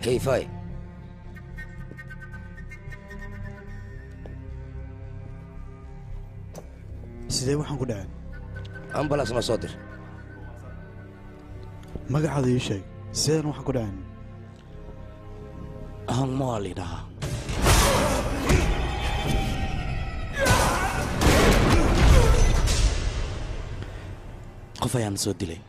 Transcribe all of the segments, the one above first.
hayfay sidee waxaan ku dhaceen ambulance noo soo dir magacaada ii sheeg sideedan waxaan ku dhaceen hanmaa lidhahaa qof ayaan soo dilay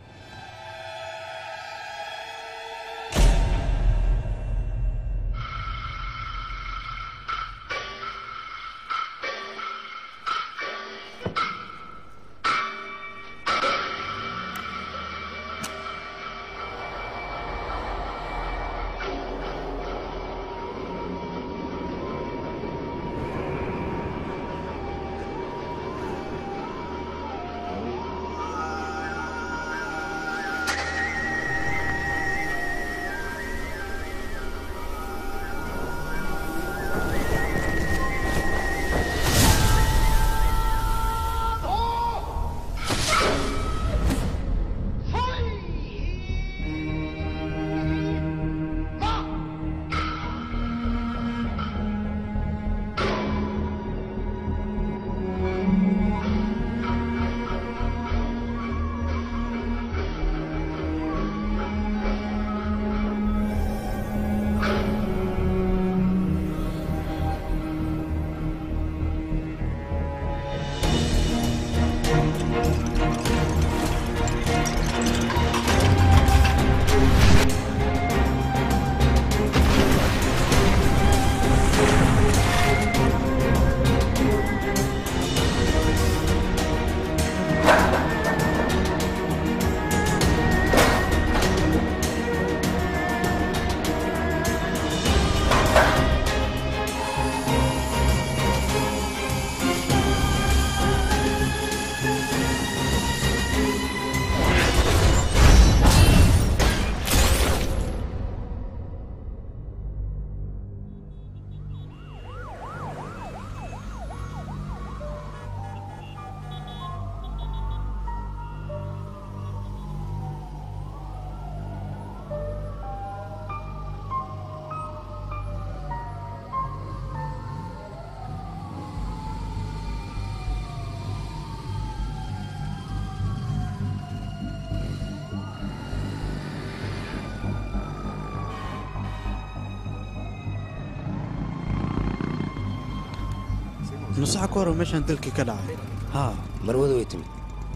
nusaxa ka hor meeshaan dalkii ka dhacay haa marwada way timid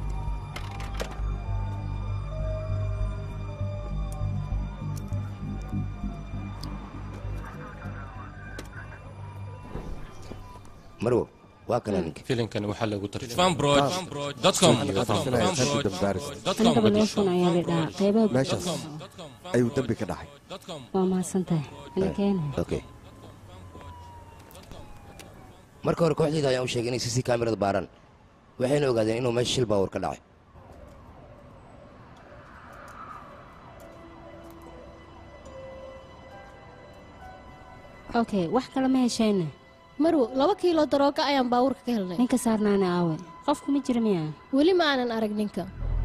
marwo waa kana ninka filimkan waxaa lagu tarjumaanbroad.com aniga telefoon ayaa la dhahaa qaybaha meeshaas ayuu dembi ka dhacay waa mahadsantahay ana keena okay marka hore kooxdayda ayaan u sheegay inay cc kaamirada baaraan waxayna ogaadeen inuu meesha shil baawar ka dhacay okay wax kale ma heshayna marwo laba kiilo darooga ayaan baawurka ka helnay ninka saarnaana aawe qofku ma jira miya weli ma aanan arag ninka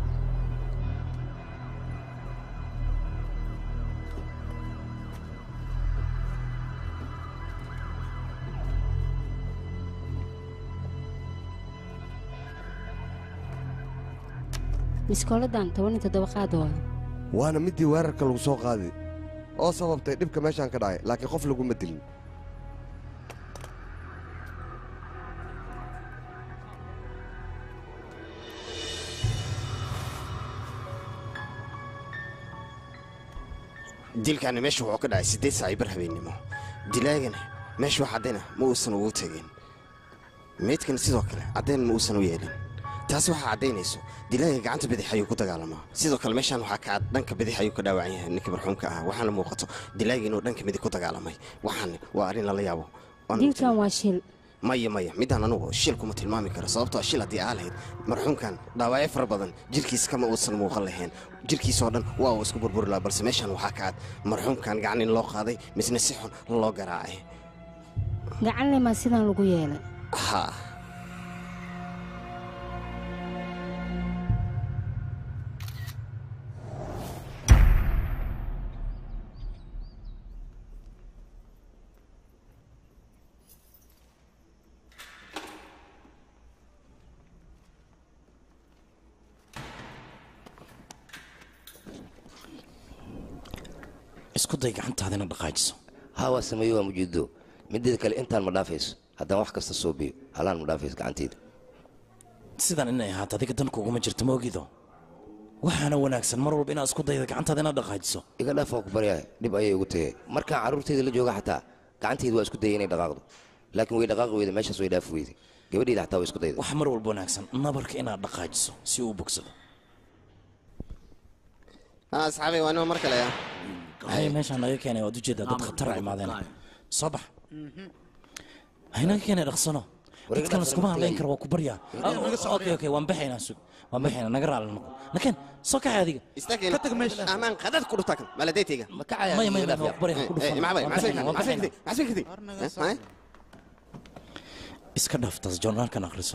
miskooladan toban iyo toddoba qaad waa waana midii weerarka lagu soo qaaday oo sababtay dhibka meeshaan ka dhacay laakiin qof laguma dilin dilkaani meesha wuxuu ka dhacay siddeed saac bar habeennimo dilaagana meesha wax caddayna ma uusan ugu tegin meydkana sidoo kale caddayn ma uusan u yeelin taasi waxaa caddaynayso dilaaga gacanta bidix ayuu ku dagaalamaa sidoo kale meeshaan waxaa ka dhanka bidix ayuu ka dhaawacan yahay ninkii marxuumka ah waxaana muuqato dilaaga inuu dhanka midig ku dagaalamay waxaan waa arrin lala yaabo dilkan waa shil maya maya midaan anugu shil kuma tilmaami karo sababtoo shil haddii aa lahayd marxuumkan dhaawacyo fara badan jirkiis kama uusan muuqan lahayn jirkiisoo dhan waa uu isku burburi lahaa balse meeshaan waxaa ka cad marxuumkan gacan in loo qaaday misna si xun loo garaacay gacan lemaa sidaan lagu yeelay haa isku day gacantaadina dhaqaajiso haa waa sameeyo waa mujido mideeda kale intaan ma dhaafayso haddaan wax kasta soo biyo halaan ma dhaafayso gacanteyda sidan inay ahaato adiga dan kuguma jirto ma ogido waxaana wanaagsan mar walba inaad isku dayda gacantaada inaad dhaqaajiso iga dhaaf waa ku baryahay dhib ayay ugu tagay markaan carruurteyda la jooga xataa gacanteyda waa isku dayay inay dhaqaaqdo laakiin way dhaqaaqi weyda meeshaas way dhaafi weyday gabadheyda xataa waa isku dayda wax mar walba wanaagsan nabarka inaad dhaqaajiso si uu u bogsado haa asxaabay waa nima mar kale ah hay meeshaan naga keenay waad ujeedaa dad khatara imaadeen soo bax haynaga keenay dhaqsano dadkan laskuma hadlayn karo waa ku baryaa okay okay waan baxaynaa sug waan baxaynaa naga raali noqo nakeen soo kaxay adiga istaageen ka tag meesha amaan qadad ku dhuftaa kan maladaytayga ma kacaya maya maya waa ku baryaa ku dhufan waan baxaynaa waan baxaynaa iska dhaaftaas joornaalkan akhriso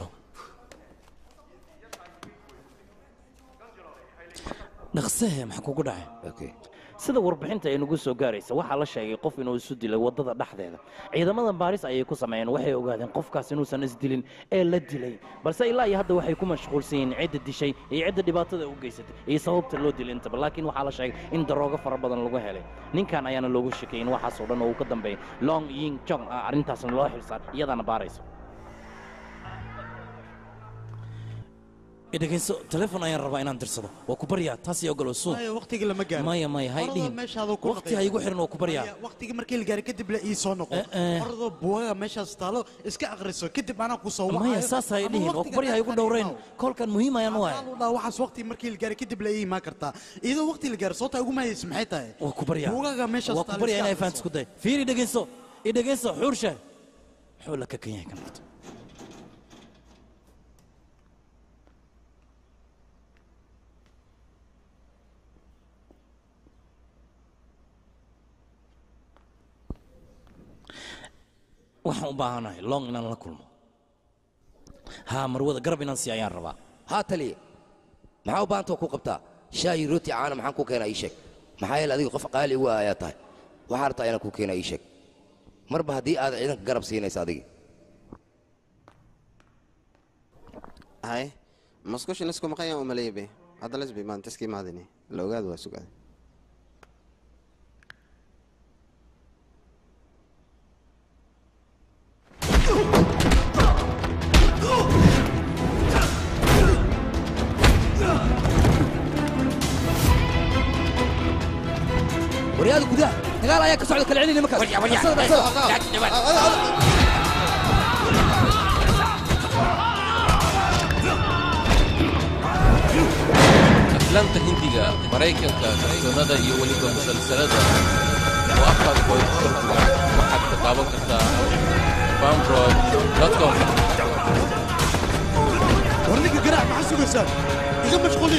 dhaqsehe maxaa kugu dhacay okay sida warbixinta ay nagu soo gaaraysa waxaa la sheegay qof inuu isu dilay waddada dhexdeeda ciidamada baaris ayay ku sameeyeen waxay ogaadeen qofkaas inuusan isdilin ee la dilay balse ilaa iyo hadda waxay ku mashquulsan yihiin cidda dishay iyo cidda dhibaatada u geysatay iyo sababta loo dilay intaba laakiin waxaa la sheegay in daroogo fara badan lagu helay ninkan ayaana loogu shakayay in waxaasoo dhan oo uu ka dambeeyay long ying jong ah arrintaasna loo xilsaar iyadaana baarayso idhegayso telefon ayaan rabaa inaan dirsado waa ku baryaa taas iyo ogolow suuq maya waqtigii lama gaaro maya maya hay dhihin meeshaadoo ku waqti ha igu xirin waa ku baryaa waqtigii markii la gaaray kadib la ii soo noqo Eh, eh. orodoo buugaga meeshaas taalo iska akhriso kadib anaa ku soo maya saas hay dhihin waa ku baryaa ha igu dhowrayn koolkan muhiim ayaan u ahay dhaa waxaas waqti markii la gaaray kadib la ii imaan kartaa iyadoo waqti la gaaro soota ugu mahaysa maxay tahay waa ku baryaa buugaga meeshaas waa ku taalo baryaa iska inay fahanti isku day fiiri dhegayso i dhegayso xuurshe muxuu la kakan yahay kan horta waxaan u baahanahay long inaan la kulmo haa marwada garab inaan sii ayaan rabaa haa taliye maxaa u baahantao ku qabtaa shaayi rooti caana maxaan ku keenaa ii sheeg maxaa yeele adiga qof qaali ugu ah ayaa tahay waxaa rabtaa inaan ku keenaa ii sheeg marba haddii aad ciidanka garab siinaysa adigi hay maskushin isku maqayaan umaleeybe hadda lesbi maanta iska imaadini la ogaada waa sugaada waryaada gudaha dagaal ayaa ka socda kala celini nimankaas aflaamta hindiga maraykanka kartoonada iyo weliba musalsalada oo afkaadkooda ku turjuga waxaad ka daawan kartaa fanbrod.com war ninka garaac maxaa sugaysaan iga mashquuliya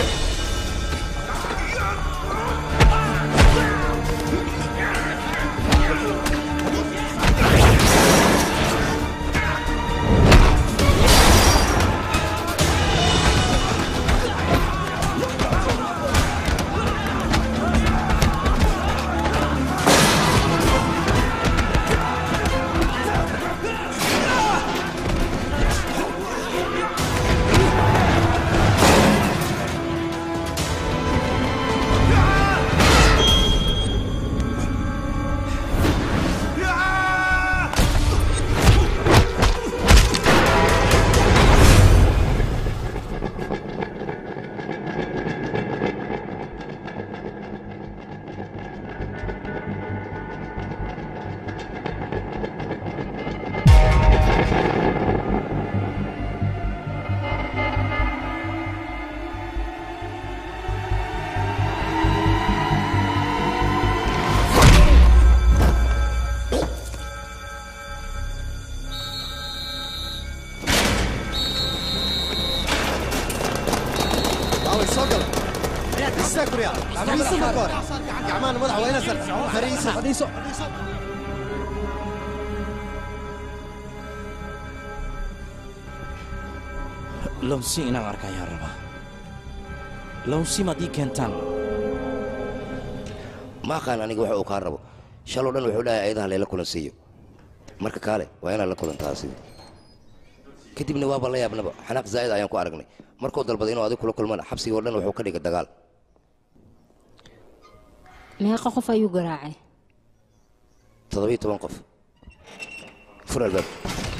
baaway soo gala istaag guryaa fariiso marka hore gacmahana madaxa waa ina sar fariiso fadhiiso lownsi inaan arka ayaan rabaa lownsi maad ii keentaan ma aqaan aniga waxa uu kaa rabo shaloo dhan wuxuu dhahay ayadaha layla kulansiiyo marka kaale waa inaad la kulantaa sidi kadibna waaba la yaabnaba xanaaq zaa'id ayaan ku aragnay markuu dalbaday inuu adig kula kulmana xabsigoo dhan wuxuu ka dhigay dagaal meeqa qof ayuu garaacay toddobiyo toban qof fur albaab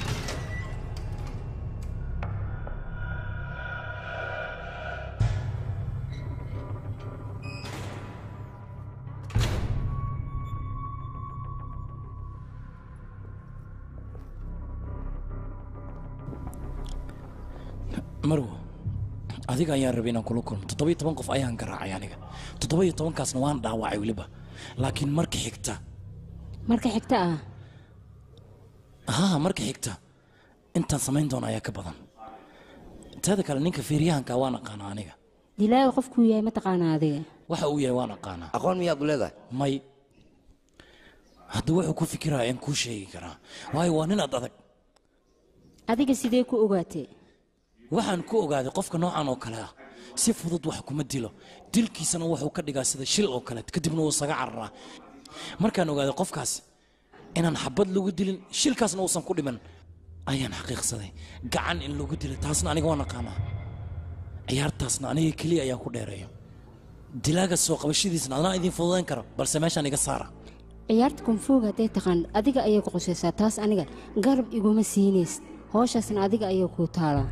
marwo adiga ayaan rabay inaan kula kulmo toddobiyo toban qof ayaan garaacay aniga toddobiyo tobankaasna waan dhaawacay weliba laakiin marka xigta marka xigta ah haa marka xigta intaan samayn doono ayaa ka badan teeda kale ninka feeryahanka waan aqaanaa aniga dilaaga qofkuu yahay mataqaanaa adiga waxa uu yahay waan aqaanaa aqoon miyaad u leedahay may hadda wuxuu ku fikiraya in kuu sheegi karaa waayo waa nin ad adag adiga sidee ku ogaatay waxaan ku ogaaday qofka noocan oo kale ah si fudud wax kuma dilo dilkiisana wuxuu ka dhigaa sida shil oo kale kadibna wuu isaga cararaa markaan ogaaday qofkaas inaan xabad lagu dilin shilkaasna uusan ku dhiman ayaan xaqiiqsaday gacan in lagu dilay taasna aniga waan aqaanaa ciyaartaasna aniga keliya ayaan ku dheereeyo dilaaga soo qabashadiisna adnaa idiin fududayn karo balse meeshaan iga saara ciyaarta kunfuuga hadday taqaan adiga ayay ku qusaysaa taas aniga garab iguma siinaysid hooshasna adiga ayay kuu taalaa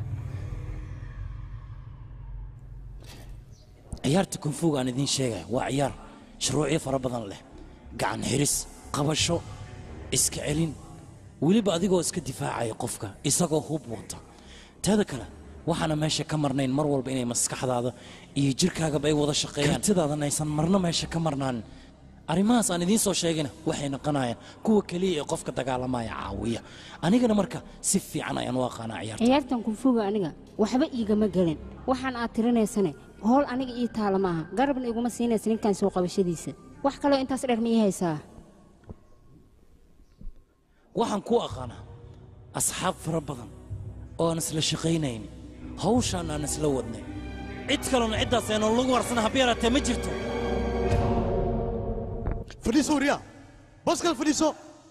ciyaarta kunfuuga aan idiin sheegaya waa ciyaar shuruucyo fara badan leh gacan xiris qabasho iska celin weliba adigoo iska difaacaya qofka isagoo hub wata teeda kale waxaana meesha ka marnayn mar walba inay maskaxdaada iyo jirkaagaba ay wada shaqeeyaan kartidaadan aysan marna meesha ka marnaanin arrimahaas aan idiin soo sheegina waxay noqonayaan kuwa keliya ee qofka dagaalamaya caawiya anigana marka si fiican ayaan u aqaanaa ciyaarta ciyaartan kunfuuga aniga waxba iigama gelin waxaan aad tirinaysane howl aniga ii taala maaha garabna iguma siinaysa ninkan soo qabashadiisa wax kaloo intaas dheer ma ii haysaa waxaan ku aqaanaa asxaab fara badan oo aan isla shaqaynayn hawshaan aan isla wadnay cid kalena ciddaas aynu lagu warsana habbi yaraatee ma jirto fadhiiso wariyaa baskal fadhiiso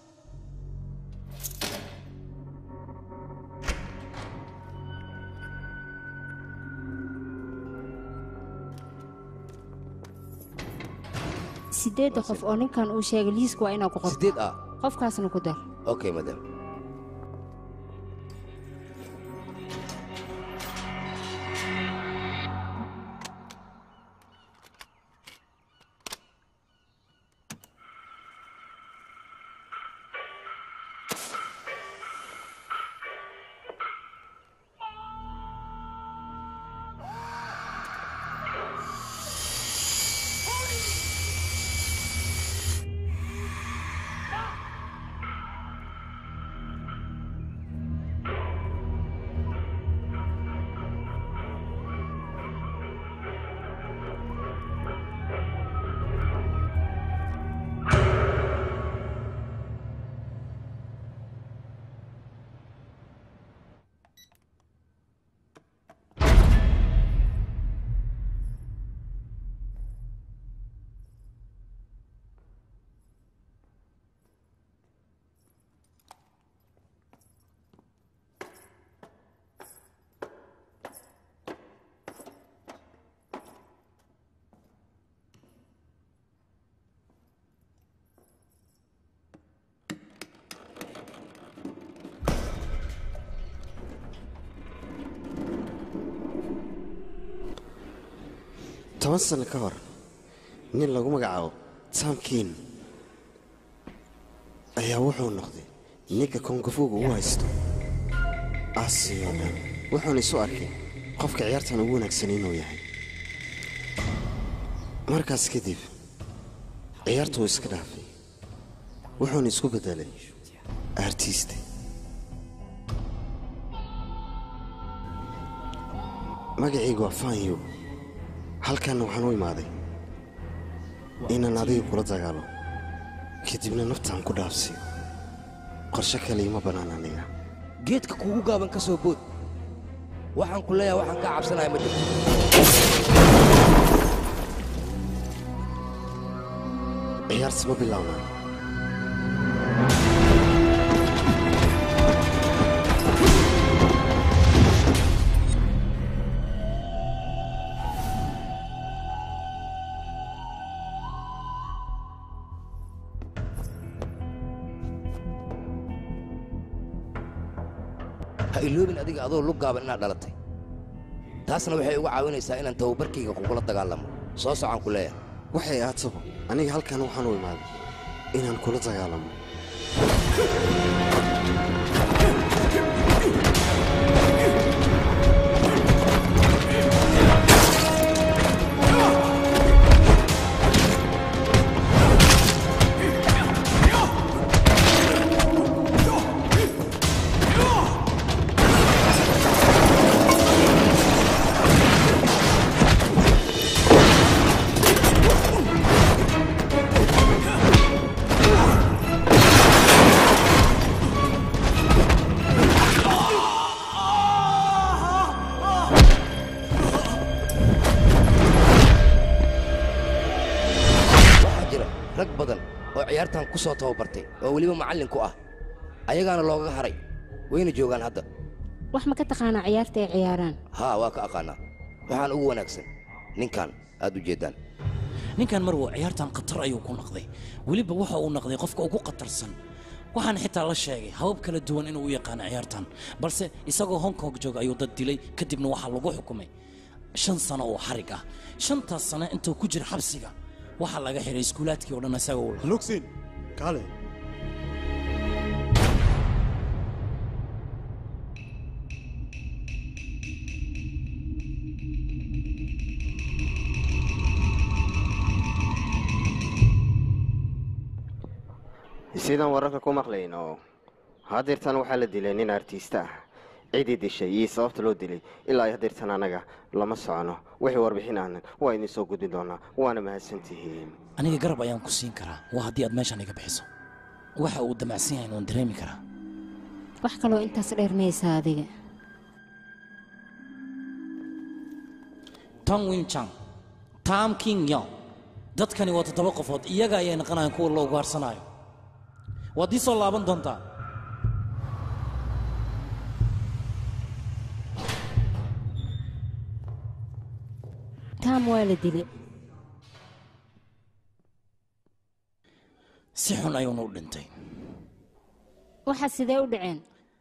sideedda qof oo ninkan uu sheegay liiska waa inaa ku qorto sideed ah qofkaasna ku dar okay madam toban sano ka hor nin lagu magacaabo samkin ayaa wuxuu noqday ninka kongafuuga u haysto aasiyo dhan wuxuuna isu arkay qofka ciyaartan ugu wanaagsan inuu yahay markaas kadib ciyaartu wuu iska dhaafay wuxuuna isku beddelay artiiste magacaygu waa fanyo halkanna waxaan u imaaday inaan adiga kula dagaalo kadibna naftaan ku dhaafsiyo qorshe kale ima bannaan aniga geedka kuugu gaaban ka soo bood waxaan ku leeyahay waxaan kaa cabsanaya ma jirto ciyaarsi ma bilownaa ha iloobin adiga adoo lug gaaban inaad dhalatay taasna waxay uga caawinaysaa inaan tababarkayga kugula dagaalamo soo socaan ku leeyahay waxay ahaataba aniga halkan waxaan u imaaday inaan kula dagaalamo waxaa jira rag badan oo ciyaartan ku soo tababartay oo weliba macallin ku ah ayagaana loogaga haray wayna joogaan hadda wax ma ka taqaanaa ciyaarta ay ciyaaraan haa waa ka aqaanaa waxaan ugu wanaagsan ninkan aad u jeeddaan ninkan marwo ciyaartan khatar ayuu ku naqday weliba waxa uu naqday qofka ugu khatarsan waxaan xitaa la sheegay habab kala duwan inuu u yaqaano ciyaartan balse isagoo hong kong jooga ayuu dad dilay kadibna waxaa lagu xukumay shan sano oo xarig ah shantaas sano intuu ku jira xabsiga waxaa laga xiray iskuulaadkii oo dhan isagoo u lugsin kaale sidaan wararka ku maqlayno hadeertan waxaa la dilay nin artiista ah cidii dishay iyo sababta loo dilay ilaa ay hadeertan annaga lama socono wixii warbixin ahna waa idin soo gudbin doonaa waana mahadsantihiin aniga garab ayaan ku siin karaa waa haddii aad meeshan iga bixiso waxa uu damacsan yahay waan dareemi karaa wax kaloo intaas dheer maysa adiga tong win chang tam king yong dadkani waa toddoba qofood iyaga ayay naqanayaan kuwa la ugaarsanaayo waad ii soo laaban doontaa taam waa la dilay si xun ayuuna u dhintay waxa sidee u dhaceen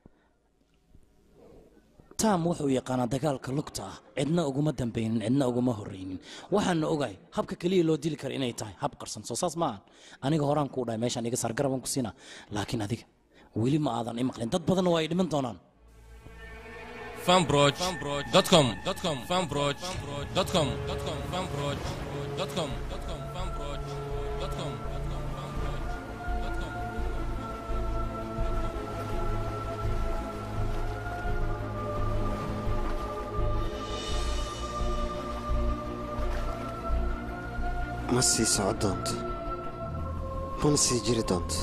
tam wuxuu yaqaanaa dagaalka lugta ah cidna uguma dambaynin cidna uguma horraynin waxaana ogahay habka keliya loo dili kara inay tahay hab qarsan soo saas maahan aniga horaan kuu dhahay meeshaan iga saar garabaan ku siinaa laakiin adiga weli ma aadan i maqlin dad badanna waa ay dhiman doonaan fanbroch.com fanbroch.com fanbroch.com fanbroch.com ma sii soco doonto mana sii jiri doonto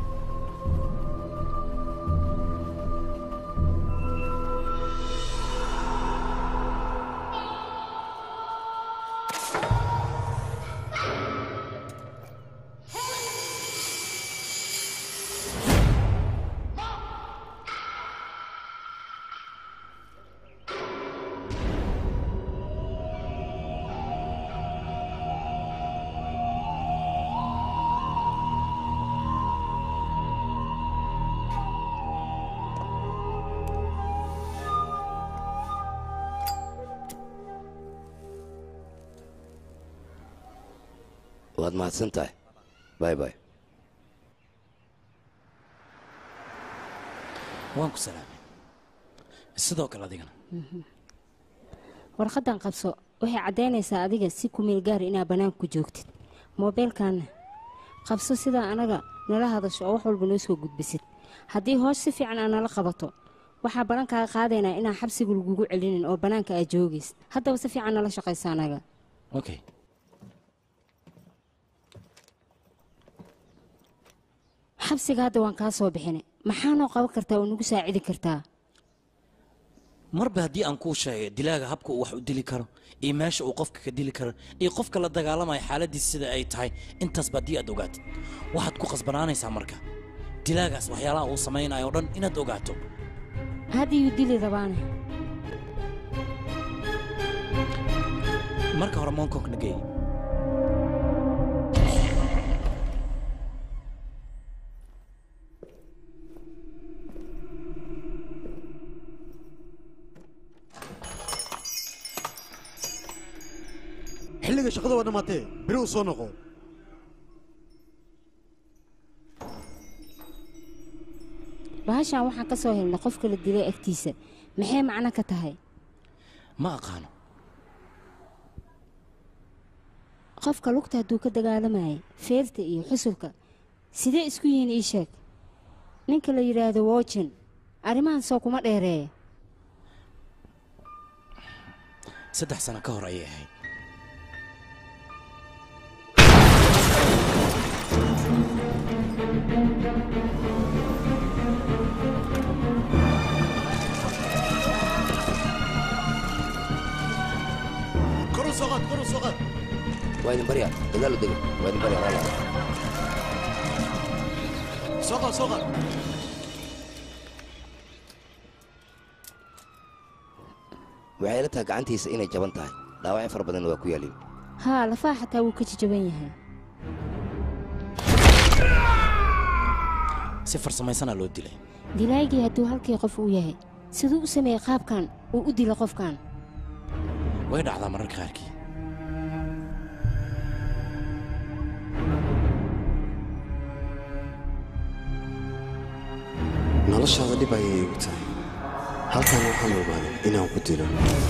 waad mahadsan tahay bay bay waan ku salaamay sidoo kale adigana warqaddan qabso waxay caddaynaysaa adiga si kumeel gaar inaad bannaanka ku joogtid moobeelkaanna qabso sidaa anaga nala hadasho oo wax walba noo soo gudbisid haddii hoos si fiican aa nala qabato waxaa ballankaaga qaadaynaa inaan xabsiga lagugu celinin oo bannaanka aad joogaysid haddaba si fiican nala shaqaysa anaga okay xabsiga hadda waan kaa soo bixinay maxaa noo qaban kartaa oo nagu saacidi kartaa marba haddii aan kuu sheegay dilaaga habka uu wax u dili karo iyo meesha uu qofka ka dili karo iyo qofka la dagaalamaya xaaladiis sida ay tahay intaasba haddii aad ogaatid waxaad ku qasbanaanaysaa marka dilaagaas waxyaalaha uu samaynayo o dhan inaad ogaato haddiyuu dili rabaane marka hore monkongna geey adiga shaqada waa dhammaatee beri u soo noqo bahashaan waxaan ka soo helnay qofka la dilay agtiisa maxay macno ka tahay ma aqaano qofka lugta hadduu ka dagaalamayay feerta iyo xusulka sidee isku yihiin ii sheeg ninka la yidhaahdo wojen arrimahan soo kuma dheereeya saddex sano ka hor ayay ahayd kor u soo qaad kor u soo qaad waa idin baryaa dagaal u dega waa idin baryaa raala soo qaad soo qaad waxay ila tahay gacantiisa inay jaban tahay dhaawacyo fara badanna waa ku yaalin haa lafaha xataa wuu ka jajaban yahay si farsamaysanaa loo dilay dilaaygii hadduu halkii qof uu yahay siduu u sameeyey qaabkan uu u dila qofkan way dhacdaa mararka qaarkii noloshaada dhib ayay igu tahay halkan waxaan ogaaday inaan ku dilo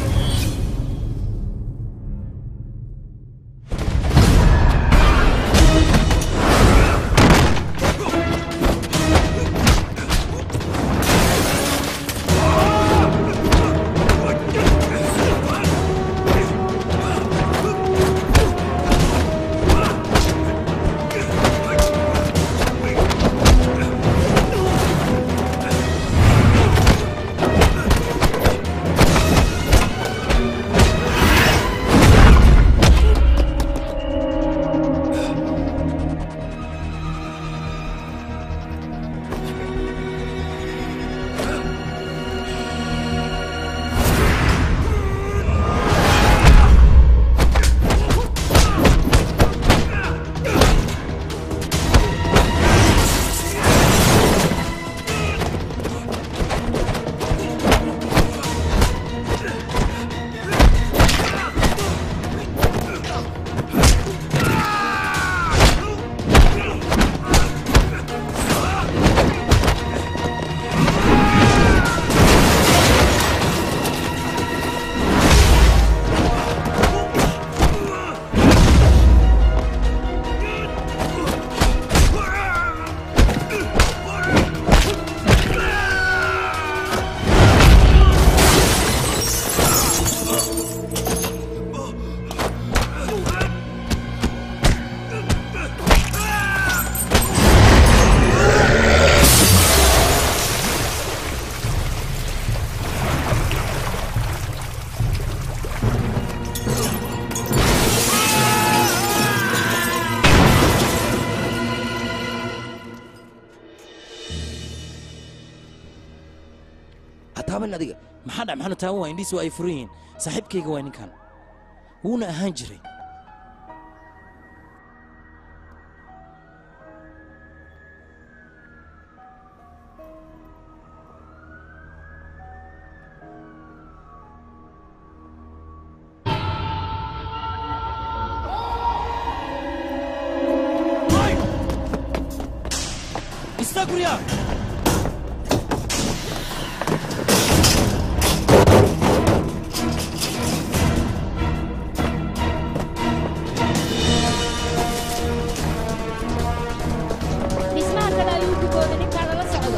hataaban adiga maxaa dhac maxaanu taaban waa indhihiis waa ay furan yihiin saaxiibkayga waa ninkan wuuna ahaan jiray istaag guryaa dhismaha kale ayuu ku booday ninkaana la socdo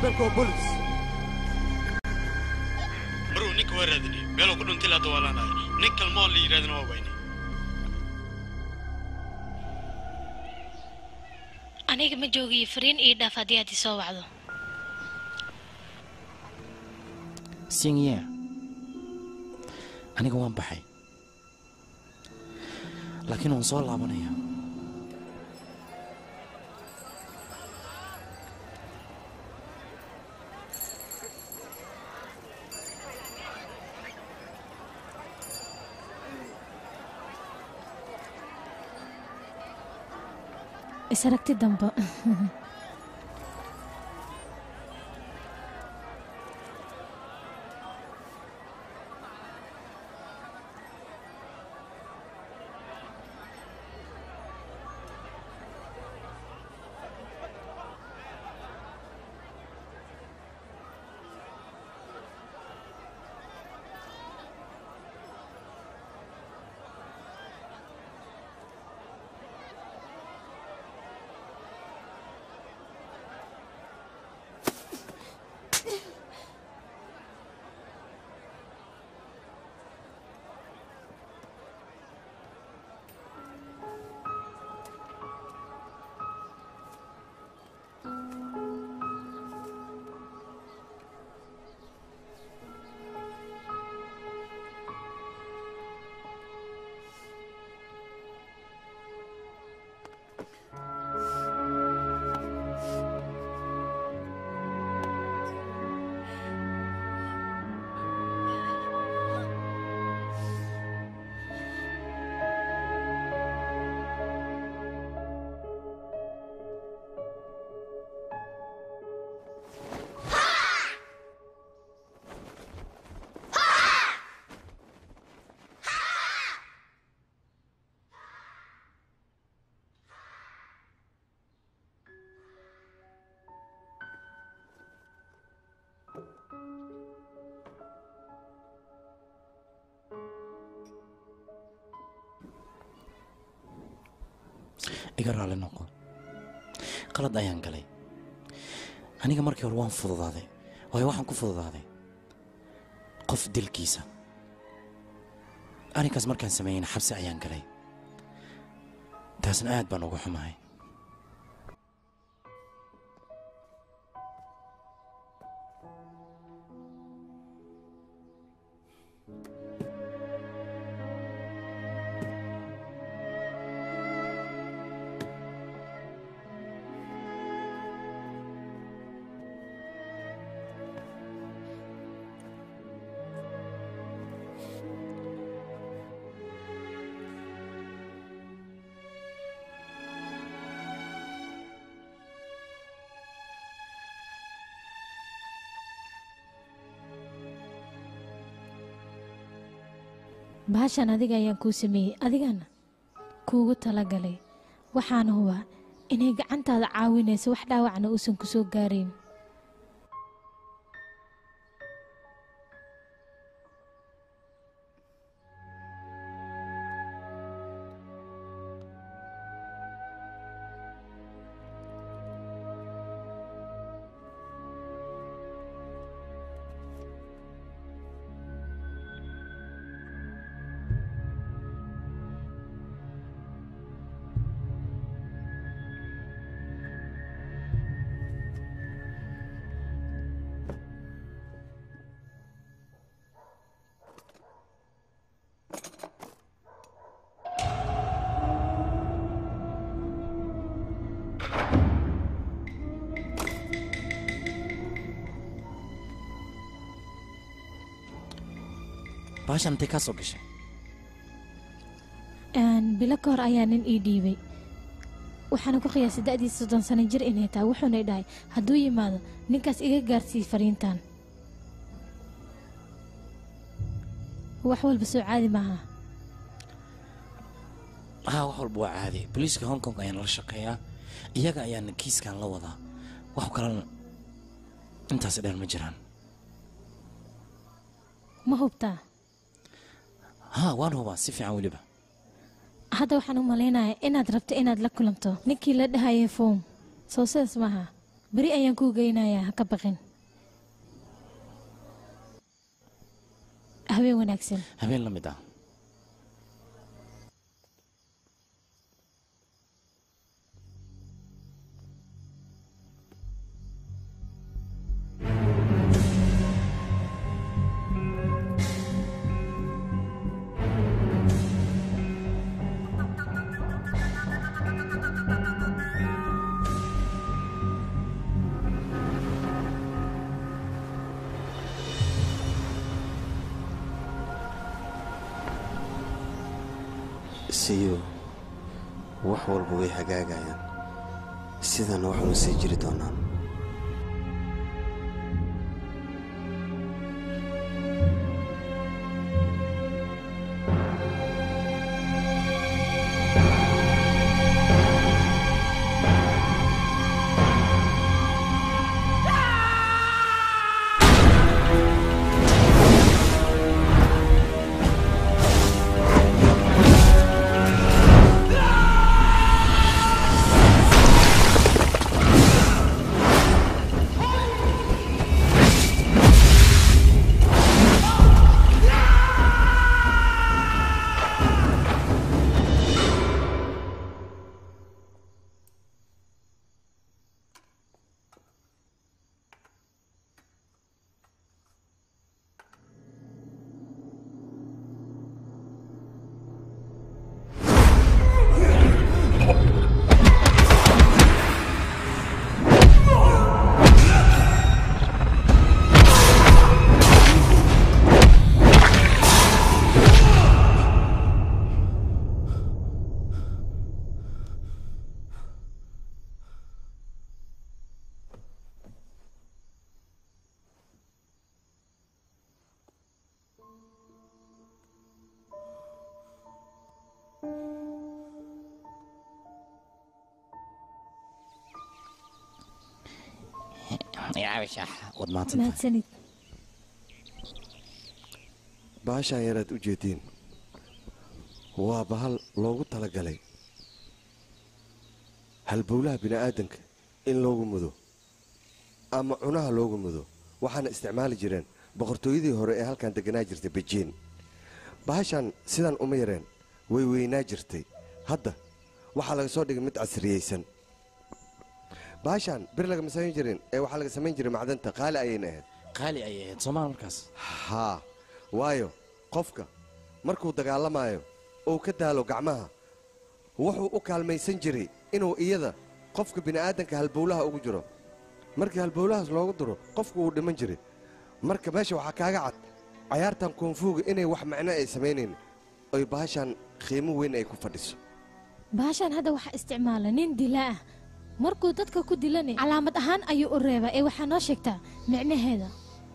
moobeelka waa bolis maruu ninka waa raadinay meeluu ku dhuntay laada waa laanahay nin kalmoo la yidhahdana waa wayne aniga ma joogiyo fariin ii dhaaf haddii aad isoo wacdo sinye aniga waan baxay laakiin waan soo laabanaya isaragti dambe iga raali noqo qalad ayaan galay aniga markii hore waan fududaaday waayo waxaan ku fududaaday qof dilkiisa arrinkaas markaan sameeyeyna xabsi ayaan galay taasna aad baan uga xumahay bahashan adiga ayaan kuu sameeyey adigana kuugu talagalay waxaana hubaa inay gacantaada caawinayso wax dhaawacna uusan ku soo gaarayn bahashan intay kaa soo gashay Een, bilo ka hor ayaa nin ii dhiibay waxaana ku qiyaasay da'diisa soddon sano jir inay tahay wuxuuna i dhahay hadduu yimaado ninkaas iga gaarsiiy fariintan wax walba soo caadi maaha haa wax walba waa caadi booliiska hong kong ayaan la shaqeeyaa iyaga ayaana kiiskan la wadaa wax kalena intaasi dheer ma jiraan ma hubtaa haa waan hubaa si fiican weliba hadda waxaan u malaynayaa inaad rabto inaad la kulanto ninkii la dhahayay foom soo sidaas maaha beri ayaan kuu geynayaa ha ka baqin habeen wanaagsan habeen la mid ah siyo wax walba way hagaagayaan sidana waxuna sii jiri doonaan wad mahadsantahay mahadsanid baashaan yaraad u jeediin waa bahal loogu talagalay halbowlaha bini'aadanka in loogu mudo ama cunaha loogu mudo waxaana isticmaali jireen boqortooyadii hore ee halkan degganaa jirtay bejiin bahashaan sidaan uma yareen way weynaa jirtay hadda waxaa laga soo dhigay mid casriyeysan bahashaan bir lagama samayn jirin ee waxaa laga samayn jiray macdanta qaali ayayna ahayd qaali ayay ahayd soomaal markaas haa waayo qofka markuu dagaalamaayo uu ka daalo gacmaha wuxuu u kaalmaysan jiray inuu iyada qofka bini'aadanka halbowlaha ugu jiro markii halbowlahaas loogu diro qofku wuu dhiman jiray marka meesha waxaa kaaga cad cayaartan koonfuuga inay wax macno ay samaynayn oy bahashaan qiimo weyn ay ku fadhiso baashaan hadda waxaa isticmaala nin dila ah markuu dadka ku dilana calaamad ahaan ayuu u reebaa ee waxaa noo sheegtaa micnaheeda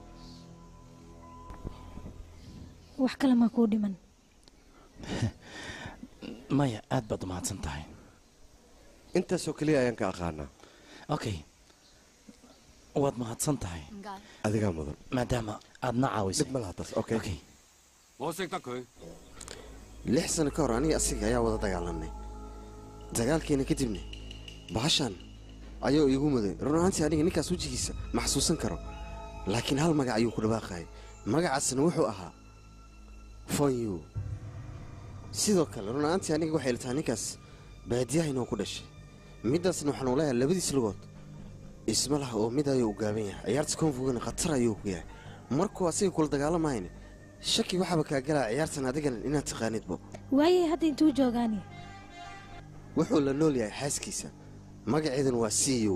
wax kale maa kuu dhiman maya aad baad u mahadsan tahay intaasoo keliya ayaan ka aqaanaa okay waad mahadsan tahay adigaa mudan maadaama aad na caawisay dhib ma laha taas okay okay 我識得佢。 lix sano ka hor aniga asiga ayaa wada dagaalanay dagaalkeena kadibna bahashaan ayuu iigu muday run ahaantii aniga ninkaas wejigiisa ma xasuusan karo laakiin hal magac ayuu ku dhawaaqayay magacaasna wuxuu ahaa fonyu sidoo kale run ahaantii aniga waxay la tahay ninkaas baadiyaha inuu ku dhashay middaasna waxaan u leeyahay labadiis lugood isma laha oo mid ayuu u gaaban yahay ciyaarta koonfugana khatar ayuu ku yahay markuu asiga kula dagaalamayna shaki waxaaba kaa galaa ciyaartan adigana inaad taqaanidbo waayay hadda intuu joogaani wuxuu la nool yahay xaaskiisa magaceeduna waa c u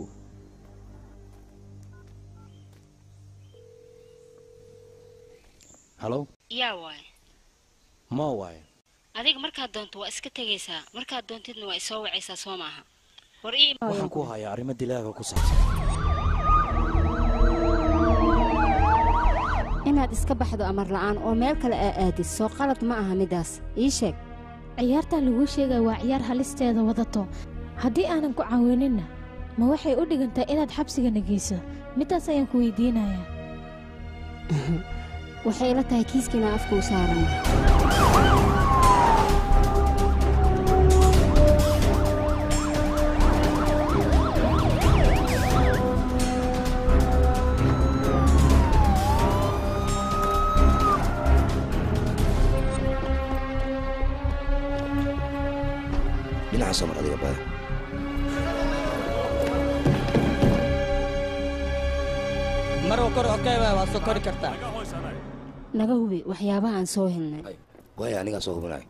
hallo yaa waay ma waayo adiga markaad doonto waa iska tegaysaa markaad doontidna waa isoo wacaysaa soo maaha war ii waxaan ku hayaa arrimo dilaaga ku saabsan inaad iska baxdo amar la'aan oo meel kale aa aadid soo qalad ma aha middaas ii sheeg ciyaartan laguu sheegaya waa ciyaar halisteeda wadato haddii aanan ku caawininna ma waxay u dhigantaa inaad xabsigana geyso middaas ayaan ku weydiinayaa waxay ila tahay kiiskiina afka u saaran dhinaca soo mar adiga baya marwa kor okey waay waa soo kori kartaa naga hubi waxyaabaha aan soo helnay waaya anigaa soo hubinayo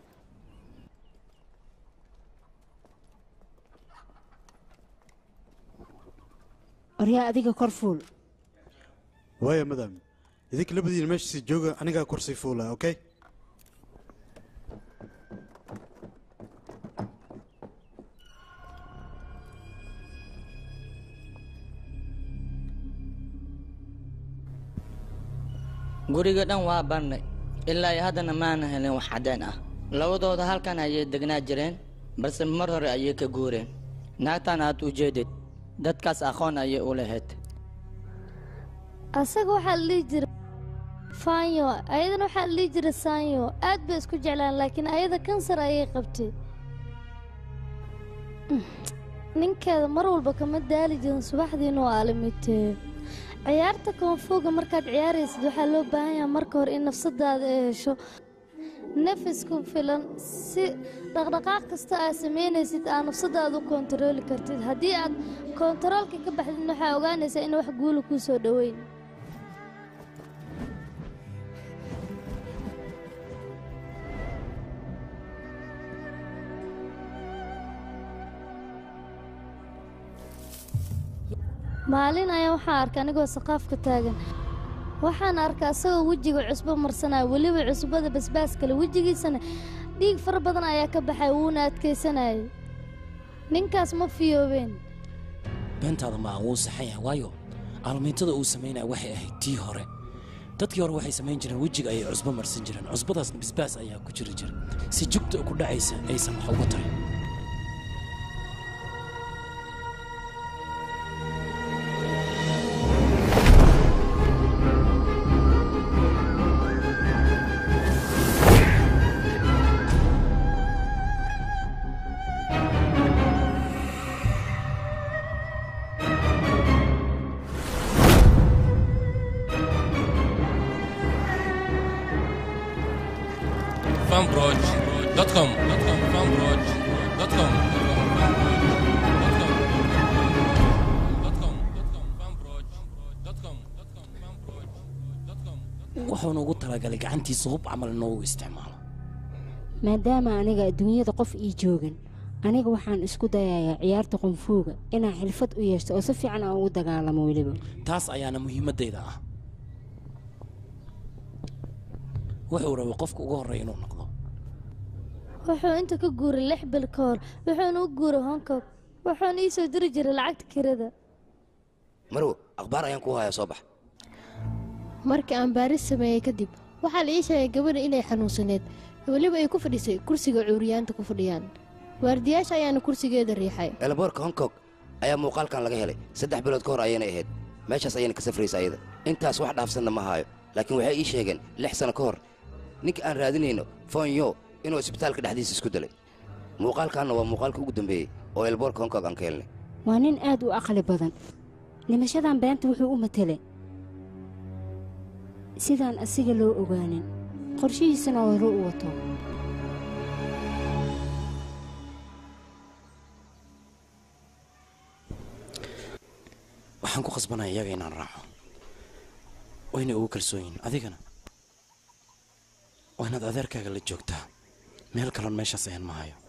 oryaa adiga kor fuul waaya madam idinka labadiina meeshiisi jooga anigaa kursii fuula okay guriga dhan waa barnay ilaa iyo haddana maana helin wax caddeen ah labadooda halkan ayay degnaa jireen balse mar hore ayay ka guureen naagtan aad u jeedid dadkaas aqoon ayay u lahayd asaga waxaa la dhihi jira faanyo ayadana waxaa la dhihi jira saanyo aad bay isku jeclaan laakiin ayada kansar ayay qabtay ninkeeda mar walba kama daali jirin subaxdiina waa alimitee ciyaarta koonfooga markaad ciyaaraysid waxaa loo baahan yahay marka hore in nafsadaada ay hesho nafis ku filan si dhaqdhaqaaq kasta aad samaynaysid aad nafsadaada u koontarooli kartid haddii aad koontaroolka ka baxdid waxaa ogaanaysaa in wax guula kuu soo dhoweyn maalin ayaa waxaa arkay anigoo saqaafka taagan waxaan arkay asagoo wejiga cusbo marsanaya weliba cusbada basbaas kale wejigiisana dhiig fara badan ayaa ka baxay wuuna adkaysanayay ninkaas ma fiyoobeen beentaada ma wuu saxan yahay waayo aalmiintada uu samaynaya waxay ahayd tii hore dadkii hore waxay samayn jireen wejiga ayay cusbo marsan jireen cusbadaasna basbaas ayaa ku jiri jira si jugta ku dhacaysa aysan wax uga tarin fanbroch.com fanbroch.com wuxuuna ugu talagalay gacantiisa hub camal inoogu isticmaalo maadaama aniga adduunyada qof ii joogan aniga waxaan isku dayayaa ciyaarta qunfuuga inaan xilfad u yeeshto oo si fiican aan ugu dagaalamo weliba taas ayaana muhiimaddayda ah wuxuu rabay qofka ugu horreeya inuu noqdo wuxuu inta ka guuray lix bil ka hor wuxuuna u guuray hong kong wuxuuna ii soo diri jiray lacagta kirada marwo akhbaar ayaan ku hayaa soo bax markii aan baaris sameeyey kadib waxaa la ii sheegay gabadha inay xanuunsaneed weliba ay ku fadhisay kursiga cuuriyaanta ku fadhiyaan waardiyaasha ayaana kursigeeda riixay elboorka hong kong ayaa muuqaalkan laga helay saddex bilood ka hor ayaynay ahayd meeshaas ayayna ka safraysa ayada intaas wax dhaafsanna ma haayo laakiin waxay ii sheegeen lix sano ka hor ninka aan raadinayno fonyo inuu isbitaalka dhexdiisa isku dilay muuqaalkaanna waa muuqaalka ugu dambeeyey oo elboorka hong kong aan ka helnay waa nin aad u aqli badan dhimashadan beenta wuxuu u matelay sidaan asiga loo ogaanin qorshihiisana hore u wato waxaan ku khasbanaya iyaga inaan raaco wayna ugu kalsoon yihin adigana waa inaad adeerkaaga la joogtaa meel kaloon meeshaas ayan ma hayo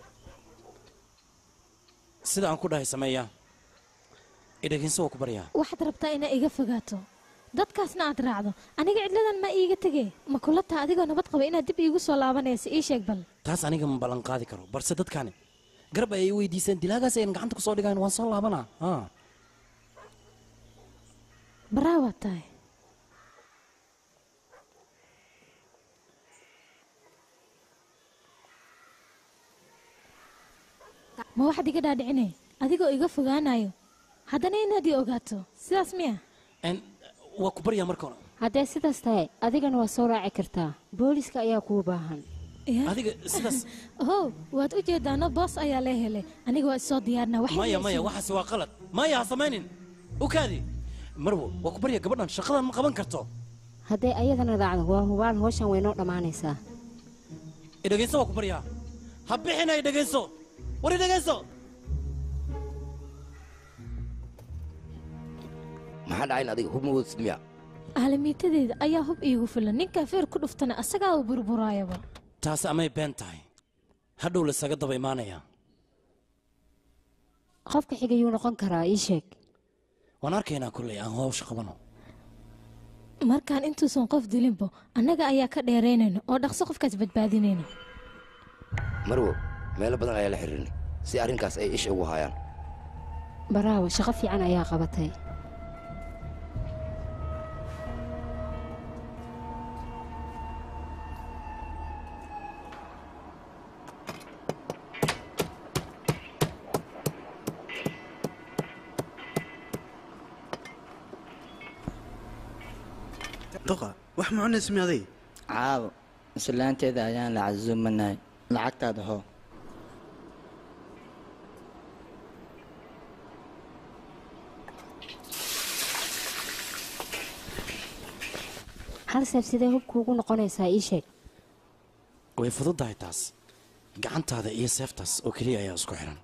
sida aan ku dhahay sameeyaa idhaginso waa ku baryaa waxaad rabtaa inaa iga fogaato dadkaasna aad raacdo aniga cidladan ma iiga tegee ma kula taha adigoo nabad qaba inaad dib iigu soo laabanaysa ii sheeg bal taas aniga ma ballan qaadi karo balse dadkaani garab ayay weydiiseen dilaagaas ayan gacanta ku soo dhigayn waan soo laabanaa haa baraa waad tahay ma waxaad iga dhaadhicinay adigoo iga fogaanayo haddana inaad ii ogaato sidaas miya waa ku baryaa marka hore haddee sidaas tahay adigana waa soo raaci kartaa booliska ayaa kuu baahan adiga sidaas ohow waad u jeedaano boos ayaa lee helay aniga waa isoo diyaarnaa wax maya maya waxaasi waa qalad maya ha samaynin u kaadi marwo waa ku barya gabadhan shaqadan ma qaban karto hadday ayadana raacdo waa hubaal howshan way noo dhammaanaysaa idhegayso waa ku baryaa ha bixina idhegayso wari dhegayso maxaa dhacayn adiga hub ma wadsid miya aalamiitadeeda ayaa hub iigu filan ninkaa feer ku dhuftana asagaa u burburaayaba taas amay been tahay hadhow lasaga daba imaanayaa qofka xigayuu noqon karaa ii sheeg waan arkaynaa kolley aan howsha qabano markaan intuusan qof dilinbo annaga ayaa ka dheeraynayna oo dhaqso qofkaas badbaadinayna marwo meelo badan ayaa la xiriirinay si arrinkaas ay isha ugu hayaan baraawo shaqo fiican ayaa qabatay doqa wax ma cunaysa mi aday caawo islaanteeda ayaan la casuumanahay lacagtaada hoo hal seef sidee hubku ugu noqonaysaa ii sheeg way fududahay taas gacantaada iyo seeftaas oo keliya ayaa isku xiran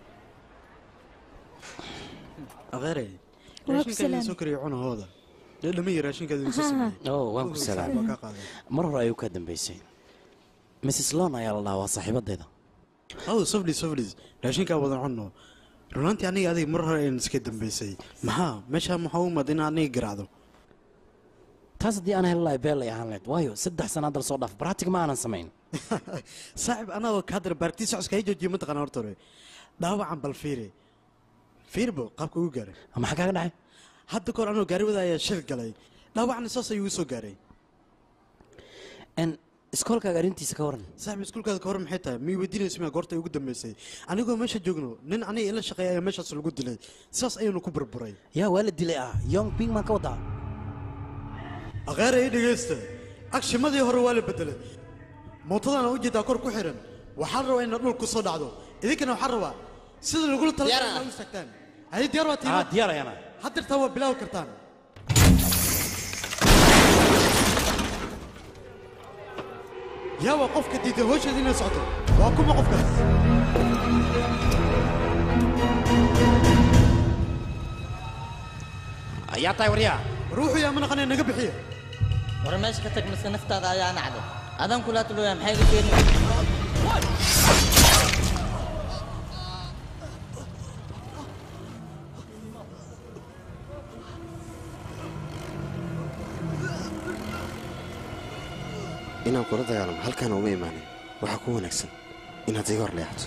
adeere Waa ku raashinkaadin salaam. soo kariya cunahooda dhadhamaya raashinkaadin soo sameeyey oo waan ku Waa salaamay kaa qaaday mar hore ayuu ka dambaysay mrs lon ayaa la dhahaa waa saaxiibadeeda aw soflis soflis raashinkaa wadan cunno runaantii aniga adiga mar hore ayaan iska dambaysay maxaa meeshaa maxaa u imad in aniga garaacdo taas haddii aan heli lahay beel ay ahaan lahayd waayo saddex sana hadda lasoo dhaaf baraatig ma aanan samayn saaxib anagoo kaadar baartii socodka hay joojiye mataqana horta hore dhaawacan bal fiiri fiirbo qaabka ugu gaaray maxaa kaaga dhacay hadda kahor anoo gaari wada ayaa shil galay dhaawacna saas ayuu igu soo gaaray n iskoolkaaga arrintiisa ka waran saaxib iskuulkaada ka hor maxay tahay mii weydiinaysa miyaa goorta ugu dambaysay anigoo meesha joogno nin aniga ila shaqeeya ayaa meeshaas lagu dilay sidaas ayuunu ku burburay yaa waa la dilay ah yong ping maan ka wadaa akheera ii dhegaysta agshimadii hore waa la bedelay mootadana ujeedaa kor ku xiran waxaan rabaa inaad dhul ku soo dhacdo idinkana waxaan rabaa sida lagula talagalay inaad u istaagtaan haye diyaar waa ah tiima diyaar ayaana haddirtaa waa bilaawi kartaan yaa waa qofka diiday howsheeda inay socoto waa kuma qofkaas ayaa tahay waryaa ruuxu yaa manaqanee naga bixiya war meesha ka tag mise naftaada ayaa nacday adaan kula tulooya maxay iga keeni inaan kula dagaalamo halkaan uma imaanin waxaa ku wanaagsan inaad iga hor leexato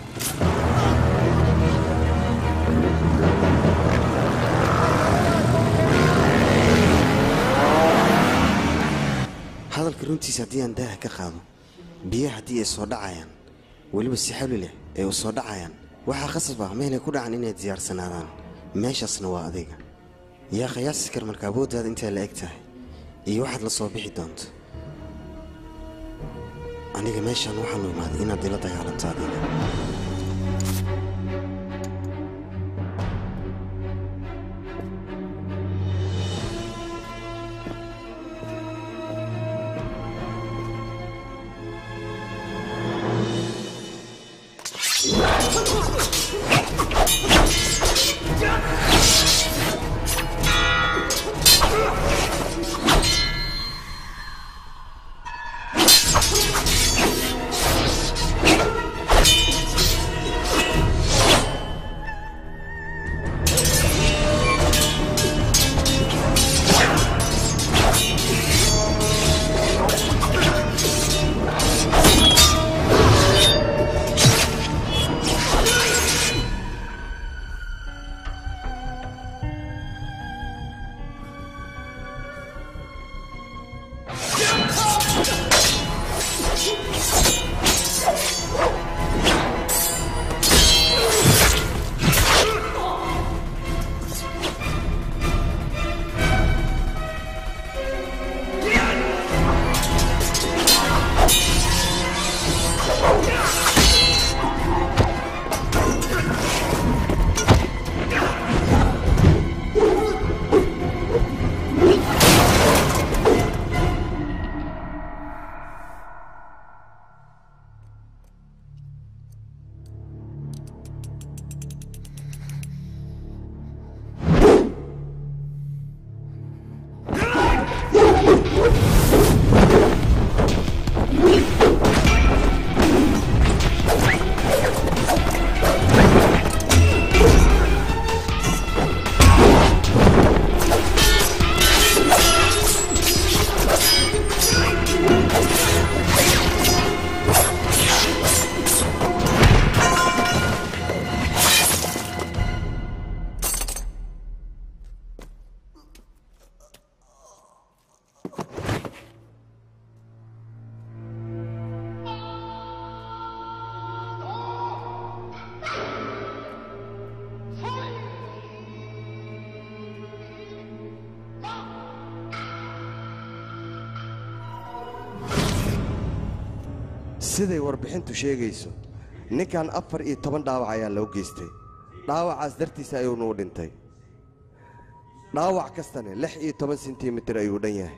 hadalka runtiisa haddii aan daaha ka qaado biyaha haddii ay soo dhacayaan weliba si xawli leh ay u soo dhacayaan waxaa khasab ah meelay ku dhacan inay diyaarsanaadaan meeshaasna waa adiga yaa qiyaasi kar marka awooddaada intay la eg tahay iyo waxaad la soo bixi doonto aniga meeshaan waxaan u imaaday inaad ila dagaalanto adiga Thank you. siday warbixintu sheegayso ninkan afar iyo toban dhaawac ayaa loo geystay dhaawacaas dartiisa ayuunu u dhintay dhaawac kastana lix iyo toban sentimitir ayuu dhan yahay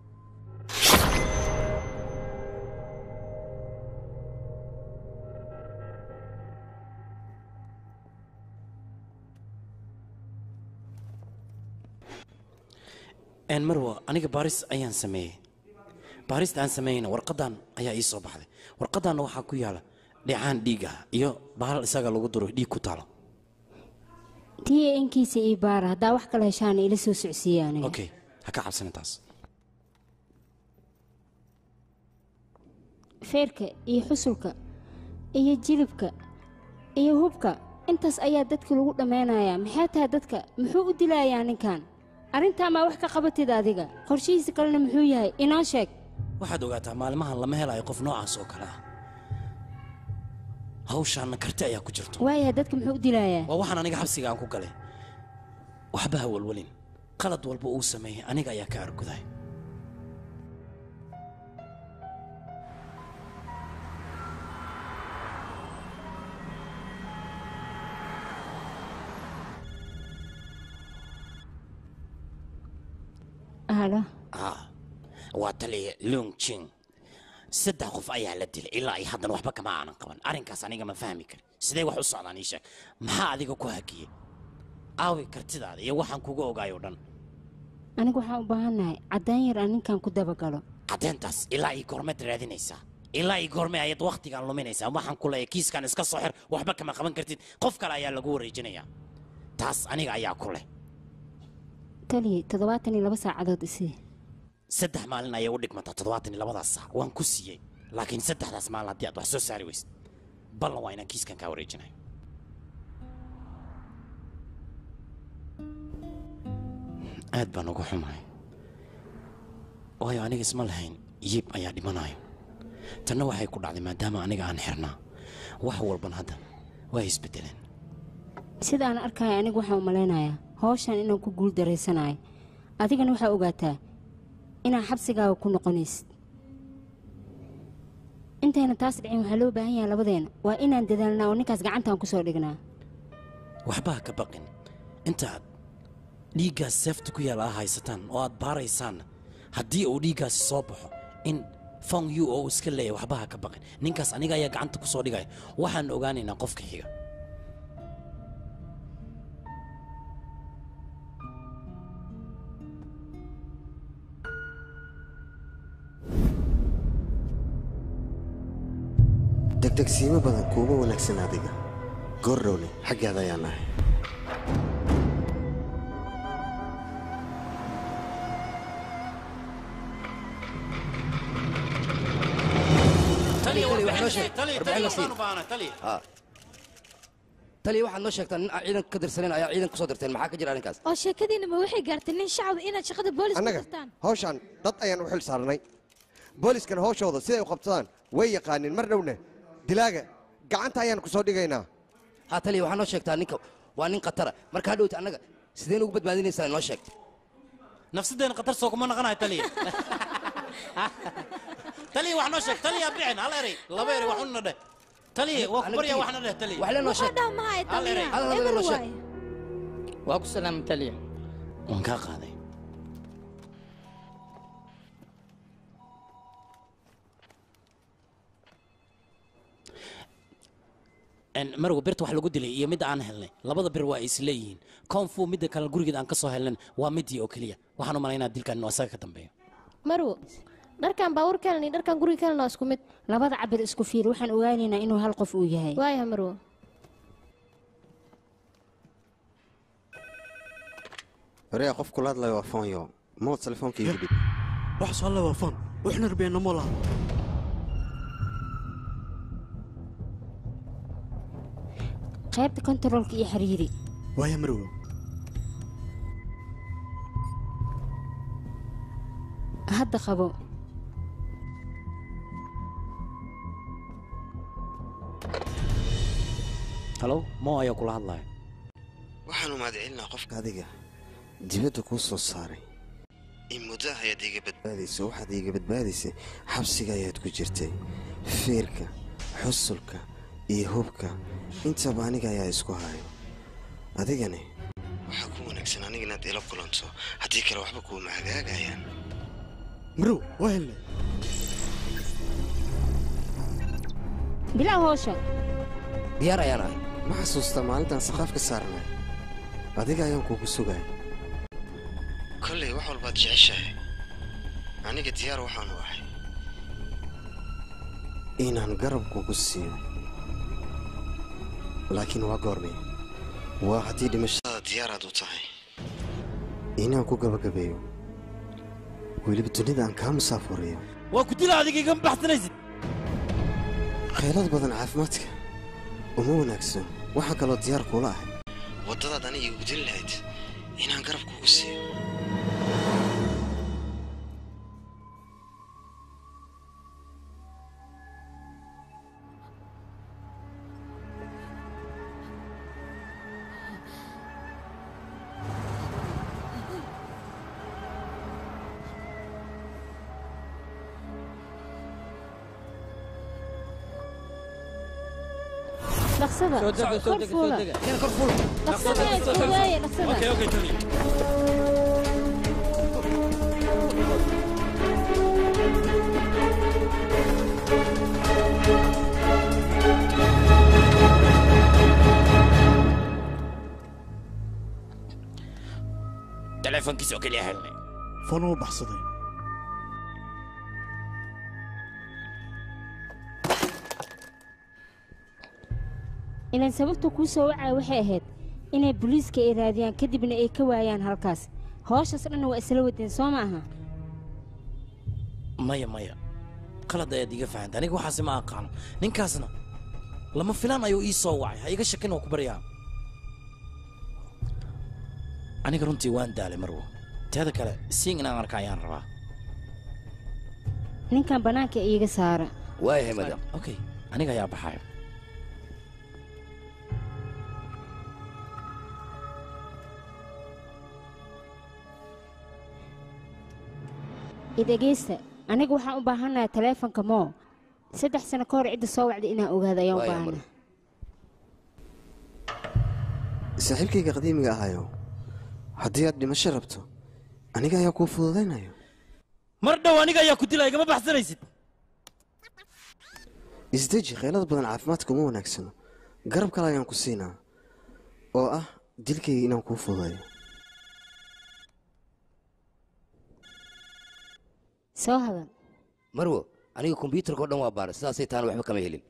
een marwa aniga baaris ayaan sameeyey baarista aan sameeyeyna warqadan ayaa ii soo baxday warqadanna waxaa ku yaala dhicaan dhiig ah iyo bahal isaga lagu duro dhiig ku taalo tii inkiisa ii baara haddaa wax kala heshaana ila soo socsiiya aniga okay ha ka cabsanin taas feerka iyo xusulka iyo jilibka iyo hubka intaas ayaa dadka lagu dhammaynayaa maxay tahay dadka muxuu u dilayaa ninkan arrintaa maa wax ka qabatid adiga qorshihiisa kalena muxuu yahay inoo sheeg waxaad ogaataa maalmahan lama helayo qof noocaas oo kale ah hawshaanna karti ayaa ku jirto waayahay dadka muxuu u dilayaa waa waxaan aniga xabsiga aan ku galay waxba ha walwalin qalad walba uu sameeyey aniga ayaa ka arguday halo ah waa taliya lung jing saddex qof ayaa la dilay ilaa ay haddana waxba kama aanan qaban arrinkaas aniga ma fahmi karin sidee wax u socdaan ii sheeg maxaa adiga ku hakiyey aawi kartidaada iyo waxaan kuga ogaay oo dhan anigu waxaan u baahannahay caddaan yar aan ninkan ku dabagalo caddeyntaas ilaa ii goormeed raadinaysaa ilaa ii goorme ayaad wakhtigaan luminaysaa waxaan ku leeyahay kiiskan iska soo xir waxba kama qaban kartid qof kale ayaa lagu wareejinayaa taas aniga ayaa ku leh taliya toddobaatan iyo laba saacadood isii saddex maalin ayay u dhigmataa toddobaatan iyo labadaas saac waan ku siiyey laakiin saddexdaas maalin haddii aad wax soo saari weysid ballan waa inaan kiiskan kaa wareejinayo aad baan uga xumahay waayo aniga isma lahayn yiib ayaa dhimanayo tanna waxay ku dhacday maadaama aniga aan xirnaa wax walban hadda waa isbedeleen sida aan arkaya anigu waxaan u malaynayaa hawshan inaan ku guul daraysanayo adigana waxaa ogaataa inaan xabsigaaga ku noqonaysid intayna taas dhicin waxaa loo baahan yahay labadeena waa inaan dadaalnaa oo ninkaas gacantaan ku soo dhignaa waxba ha ka baqin intaad dhiiggaas seefta ku yaala aa haysataan oo aad baaraysaanna haddii uu dhiiggaasi soo baxo in fong yu oo uu iska leeyahay waxba ha ka baqin ninkaas aniga ayaa gacanta ku soo dhigaya waxaan ogaanaynaa qofka xiga degdegsiimo badan kuuma wanaagsan adiga goordhowne xaggaada ayaan nahay taliya waxaad noo sheegtaa nin aan ciidan ka dirsaneyn ayaa ciidan kusoo dirteen maxaa ka jira arrinkaas oo sheekadiina ma waxay gaartay nin shacab inaad shaqada boolis ku annaga dirtaan hawshaan dad ayaan u xil saarnay booliskana hawshooda siday u qabsadaan way yaqaaniin mar dhowna dilaaga gacanta ayaan ku soo dhigaynaa ha taliya waxaa noo sheegtaa ninka waa nin khatara marka hadhowta annaga sideen ugu badbaadinaysaa noo sheegta nafsadeenna khatar soo kuma naqanayo taliya taliya wax noo sheeg taliya bixin hal eray laba eray waxuna dheh taliya waa ku baryaa waxna dheh taliya waxaa dhaha mahay Hal eray. taliya Hal eray eber noo sheeg. waaye waa ku salaama taliya waan kaa qaaday En, marwa birta wax lagu dilay iyo midda aan helnay labada bir waa ay isleeyihiin koonfu midda kale gurigeeda aan ka soo helnan waa midii oo keliya waxaan u malaynaa dilkan inuu asaga ka dambeeyo marwo dharkan baawur kalen iyo dharkan guriga kalen waa isku mid labada cabir isku fiir waxaan ogaanaynaa inuu hal qof uu yahay waaya marwo horeya qof kula hadlayo waa foonyo mood telefoonka iigu dhib wax soo alle waa foon waxna rabeenna mo laha qaybta kontaroolka iyo xiriiri waaya marwo hadda qabo halow mo ayaa kula hadlaya waxaanu mahadcelinaa qofka adiga dibadda kuu soo saaray in muddo ah ayaad iiga badbaadayso waxaad iiga badbaadaysay xabsiga ayaad ku jirtay feerka xusulka iyo hubka intaba aniga ayaa isku hayo adigani waxaa ku wanaagsan aniga inaad ila kulanto haddii kale waxba kuuma hagaagayaan marow waa helnay bilaa hoosha diyaar ayaan ahay ma xasuustaa maalintaan saqaaf ka saarnay adiga ayaan kuugu sugay kollay wax walbaad jeceshahay aniga diyaar waxaanu ahay inaan garab kugu siiyo laakiin waa goormay waa haddii dhimashadaada diyaaraad u tahay inaan ku gabagabeeyo weliba dunida aan kaa musaafuriyo waa ku dila adiga igama baxsanaysid khaylad badan caafimaadka uma wanaagsan waxaan kaloo diyaar kuula ahay waddadaad aniga igu dili lahayd inaan garab kugu siiyo dhaqsada Soo dega, soo kor dega, fuula soo dega. dhaqsada iskudaaya dhaqsada Okay, okay, Tony. teleefonkiisa oo keliya helnay foon uu baxsaday ilaan sababta kuu soo wacaya waxay ahayd inay booliiska ay raadiyaan kadibna ay ka waayaan halkaas hooshas dhanna waa isla wadeen soo ma aha maya maya qalad ayaad iga fahantay aniga waxaasi ma aqaano ninkaasna lama filaan ayuu ii soo wacay ha iga shakin oo ku baryaa aniga runtii waan daalay marwo teeda kale siin inaan arka ayaan rabaa ninkan bannaanka iiga saara waayahay madam okay aniga ayaa baxayo idhegeysta aniga waxaan u baahannahay taleefonka moo saddex sano ka hor cidda soo wacday inaan ogaado ayaan u Waaya, baahana saaxiibkayga qadiimiga ahayo haddii aad dhimasho rabto aniga ayaa kuu fududaynayo mar dhow aniga ayaa ku dilaya igama baxsanaysid isdeji khaylad badan caafimaadka uma wanaagsano garab kale ayaan ku siinaa oo ah dilkayga inaan kuu fududayo soo hadal marwo aniga kombyuutarka oo dhan waa baaray sidaasay taana waxba kama helin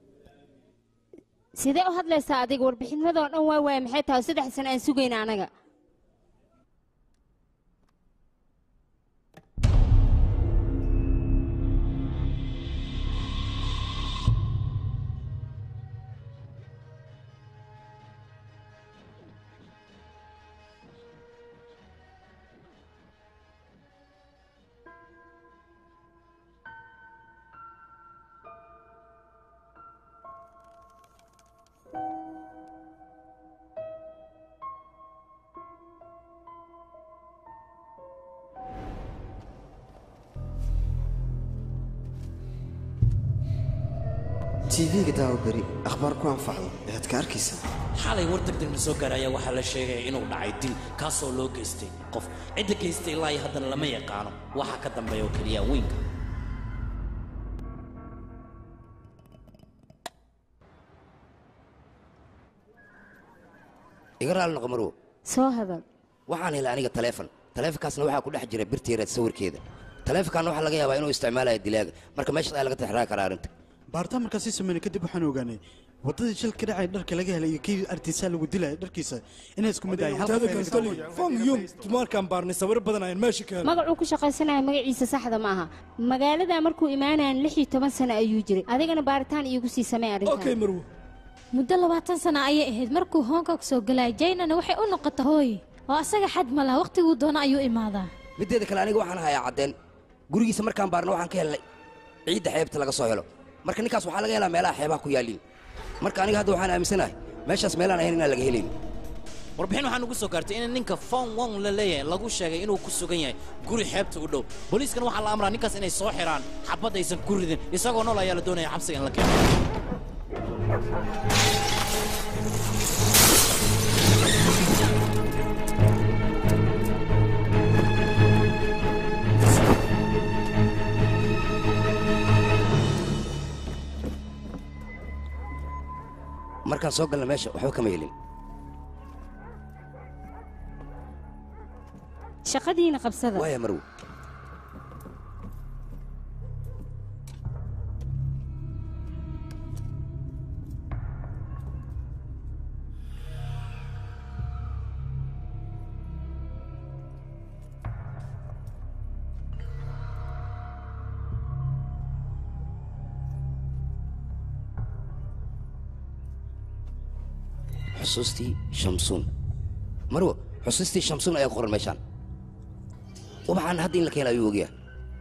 sidee u hadlaysaa adiga warbixinadoo dhan waa waaya maxay tahay saddex sano aan sugayna anaga tv-ga daawo beri akhbaar ku anfacdo ayaad ka arkaysaa xalay war degdegna soo gaaray ayaa waxaa la sheegaya inuu dhacay dil kaasoo loo geystay qof cidda geystay ilaa iyo haddana lama yaqaano waxaa ka dambeeya oo keliya weynka iga raali noqo marwo soo hadal waxaan helay aniga taleefon taleefonkaasna waxaa ku dhex jira birtiireed sawirkeeda taleefonkaana waxaa laga yaabaa inuu isticmaalaya dilaaga marka meeshaas ayaa laga tixraaci karaa arrinta baaritaan markaa sii sameynay kadib waxaan ogaanay waddadii shil ka dhacay dharka laga helay iyo kii artiisaa lagu dilaya dharkiisa inay isku mid ahay teeda kale tali fong yum tumaarkaan baarnay sawiro badan ayaan meesha ka helay magacuu ku shaqaysanaya magaciisa saxda ma aha magaaladaa markuu imaanayan lix iyo toban sano ayuu jiray adigana baaritaan iigu sii samey arrintan marwo muddo labaatan sano ayay ahayd markuu hoonkog soo galay jaynana waxay u noqota hooy oo asaga xad ma laha wakhtiguu doono ayuu imaadaa middeeda kale aniga waxaan hayaa caddeen gurigiisa markaan baarno waxaan ka helnay ciidda xeebta laga soo helo marka ninkaas waxaa laga helaa meelaha xeebaha ku yaalliin marka aniga hadda waxaan aaminsanahay meeshaas meelaan ahayn inaan laga helayn warbixin waxaa nugu soo gaartay in ninka fon wong la leeyahay lagu sheegay inuu ku sugan yahay guri xeebta u dhow booliiskana waxaa la amraa ninkaas inay soo xiraan xabad aysan ku ridin isagoo nool ayaa la doonaya xabsiga in la keeno markaan soo galna meesha waxba kama helin shaqadiina qabsada waaya marwo xusuustii shamsuun marwo xusuustii shamsuun ayaa ku qoran meeshaan ubaxaan hadda in la keena ayuu ogyahay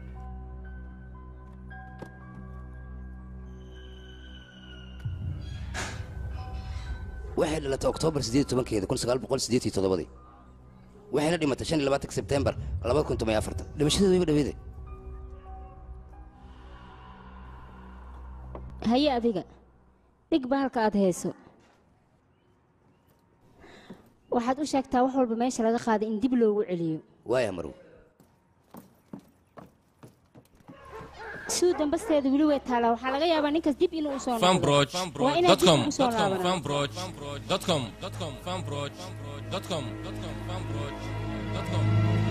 waxay dhalatay oktoobar siddeed tobankeeda kun sagaal boqol siddeed iyo toddobadii waxayna dhimatay shan iyo labaatanka sebtembar labada kun toban iyo afartan dhimashadeedu wayba dhaweede haye adiga dhig bahalka aad hayso waxaad u sheegtaa wax walba meesha laga qaaday in dib loogu celiyo waaya marwo suu dambasteeda weli way taalaa waxaa laga yaabaa ninkaas dib inuu usoo Fanbroch, waa inaad dib dot com, ugu soo dot com, laabanaa Fanbroch, dot com, dot com, Fanbroch, dot com, dot com, Fanbroch, dot com.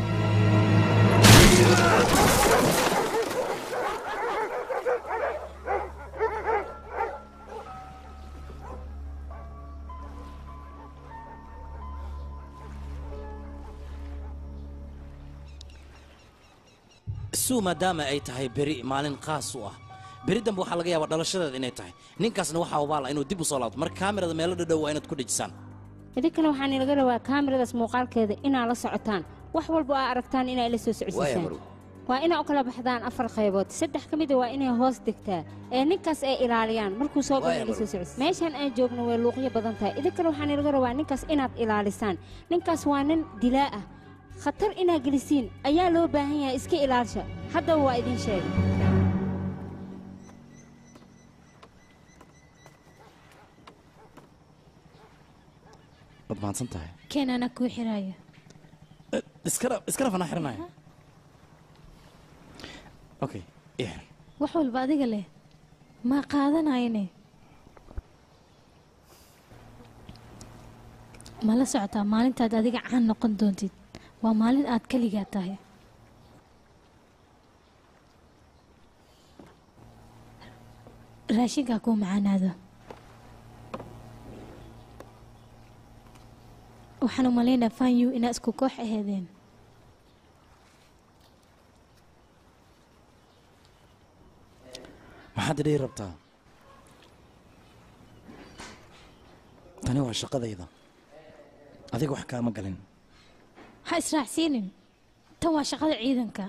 suu maadaama ay tahay beri maalin qaas u ah beri dambe waxaa laga yaabaa dhalashadeeda inay tahay ninkaasna waxaa ubaala inuu dib u soo laabto marka kaamirada meelo dhadhow waa inaad ku dhejisaan idinkana waxaan ilaga rabaa kaamiradaas muuqaalkeeda inaa la socotaan wax walba aa aragtaan inaa ila soo waaya socodsiisaan marwo waa inaa u kala baxdaan afar qaybood saddex ka mida waa inay hoos degtaa ee ninkaas ay ilaaliyaan markuu soo galo Waaya, ila soo Marwo. socodsiis meeshaan aan joogno way luuqyo badan tahay idinkana waxaan ilaga rabaa ninkaas inaad ilaalisaan ninkaas waa nin dilaa ah khatar inaa gelisiin ayaa loo baahan yahay iska ilaalsha haddaba waa idin sheegay waad mahadsan tahay keen anaa kuu xiraayo iskara iskara fanaa xiranaya okay ii xir wax walba adiga leh maa qaadanayne ma la socotaa maalintaad adiga caan noqon doontid waa maalin aad keligaa tahay raashinkaa kuu macaanaado waxaan u malaynaa fanyu inaa isku koox aheedeen maxaad idhihi rabtaa tani waa shaqadayda adiga wax kaama galin ha israacsiinin tan waa shaqada ciidanka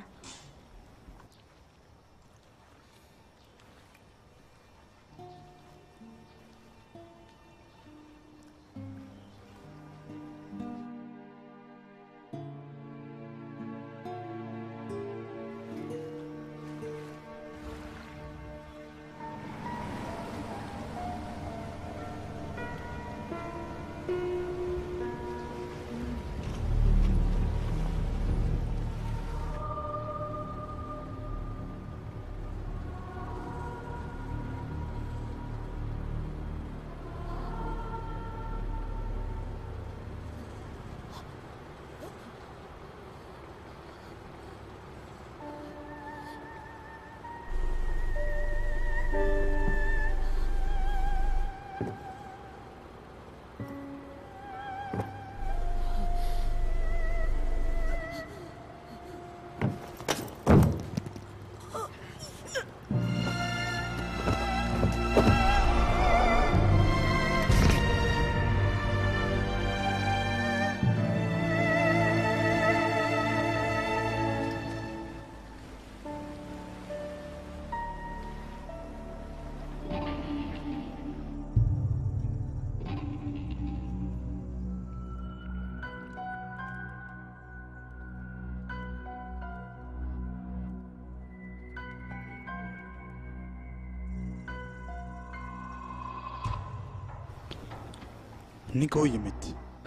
ninka u yimid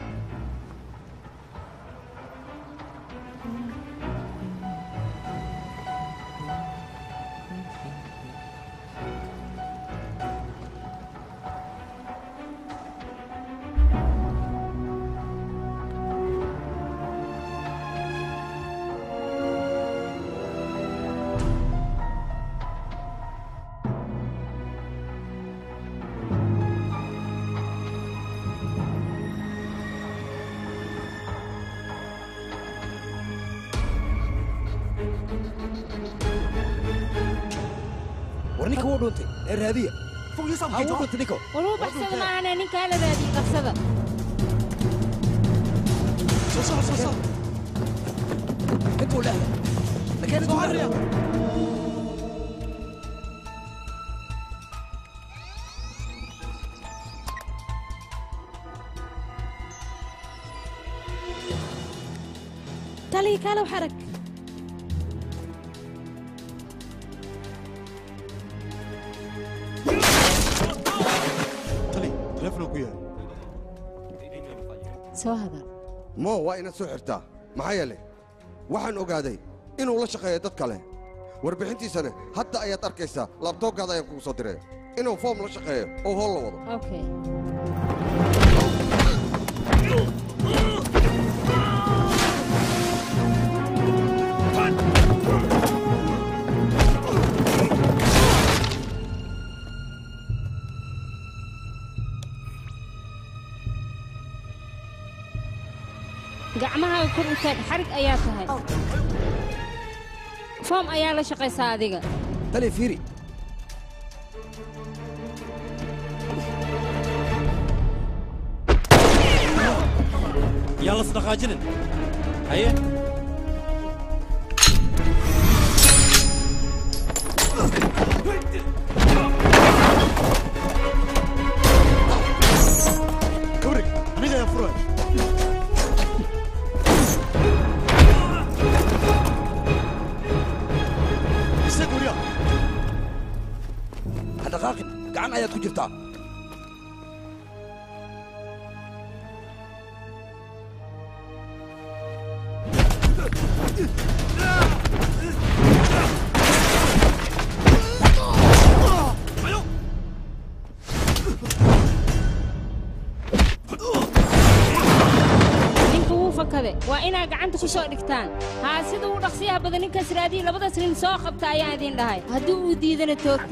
war ninka wuu dhuntay ee raadiya ha wuu dhuntay ninko waluu baxsada maahane ninkaa la raadiyey qabsada intuu dhexda lakeen intuu dhexda taliya kaalow xarag tali teleefon ku yaal soo hadal mo waa inaad soo xirtaa maxaa yeelay waxaan ogaaday inuu la shaqeeyo dad kale warbixintiisana hadda ayaad arkaysaa laabtoobkaada ayaan kugu soo diray inuu foom la shaqeeyo oo hool la wado okay gacmahaaga kor u taag xarig ayaa tahay foom ayaa la shaqaysaa adiga tali fiiri yaa las dhaqaajinin haye kabrig aniga ayaa furay isaga wariya ha dhaqaaqin gacan ayaad ku jirtaa ninka wuu fakade waa inaa gacanta ku soo dhigtaan haa sida uu dhaqsiyaha badan ninkaas raadiyi labadaas nin soo qabta ayaan idin dhahay haddii uu diidana toogta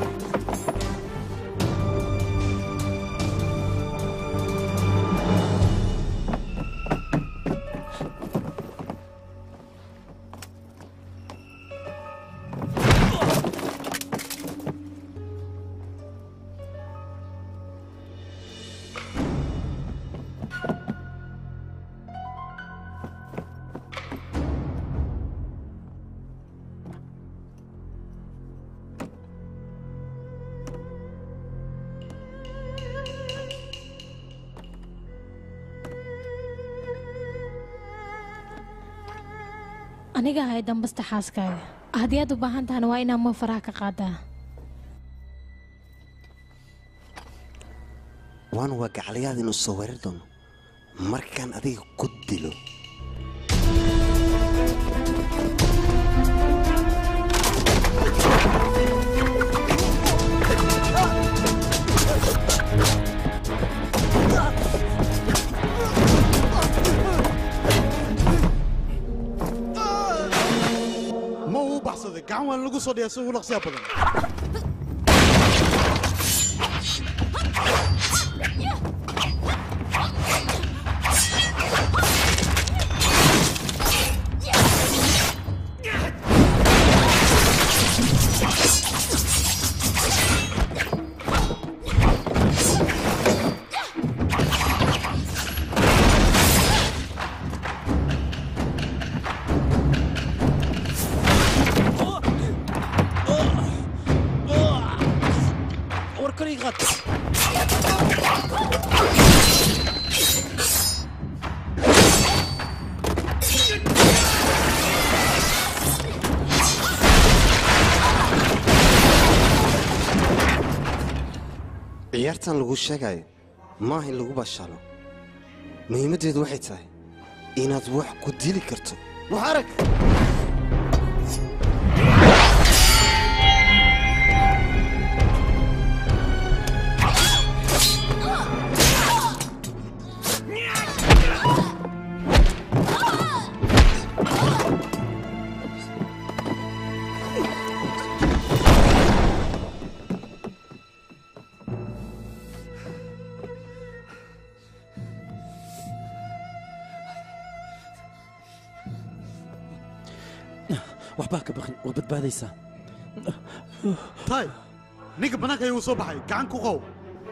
aniga ahay dambasta xaaskaaga haddii aad u baahan tahana waa inaa ma faraha ka qaadaa waan waa gacalayaad inuu soo weerar doono markaan adiga ku dilo ma uu baxsaday gacan waan lagu soo dhiyaa si ugu dhaqsiya badan war kaliya qaad ciyaartan lagu sheegayo maaha in lagu bashaalo muhiimaddeedu waxay tahay inaad wax ku dili karto wax arag waxbaa ka baqin waa badbaadaysaa tay ninka bannaanka ayuu soo baxay gacan ku qow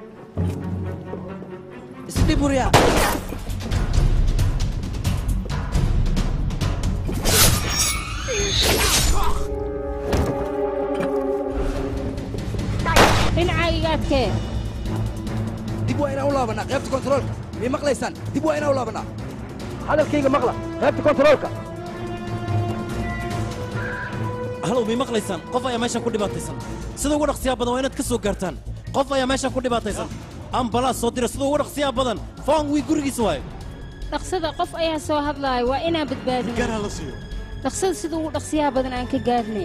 isdhib hurya dhinacayga adkee dib waa inaan u laabanaa qaybta kontaroolka miyay maqlaysaan dib waa inaan u laabanaa hadalkayga maqla qaybta kontaroolka halow may maqlaysaan qof ayaa meeshan ku dhibaataysan sida ugu dhaqsiyaa badan waa inaad ka soo gaartaan qof ayaa meeshan ku dhibaataysan ambalaas soo dira sida ugu dhaqsiyaa badan foon wii gurigiisa waaye dhaqsada qof ayaa soo hadlaaya waa inaan badbaadina la siiyo dhaqsada sida ugu dhaqsiyaha badan aan ka gaarnay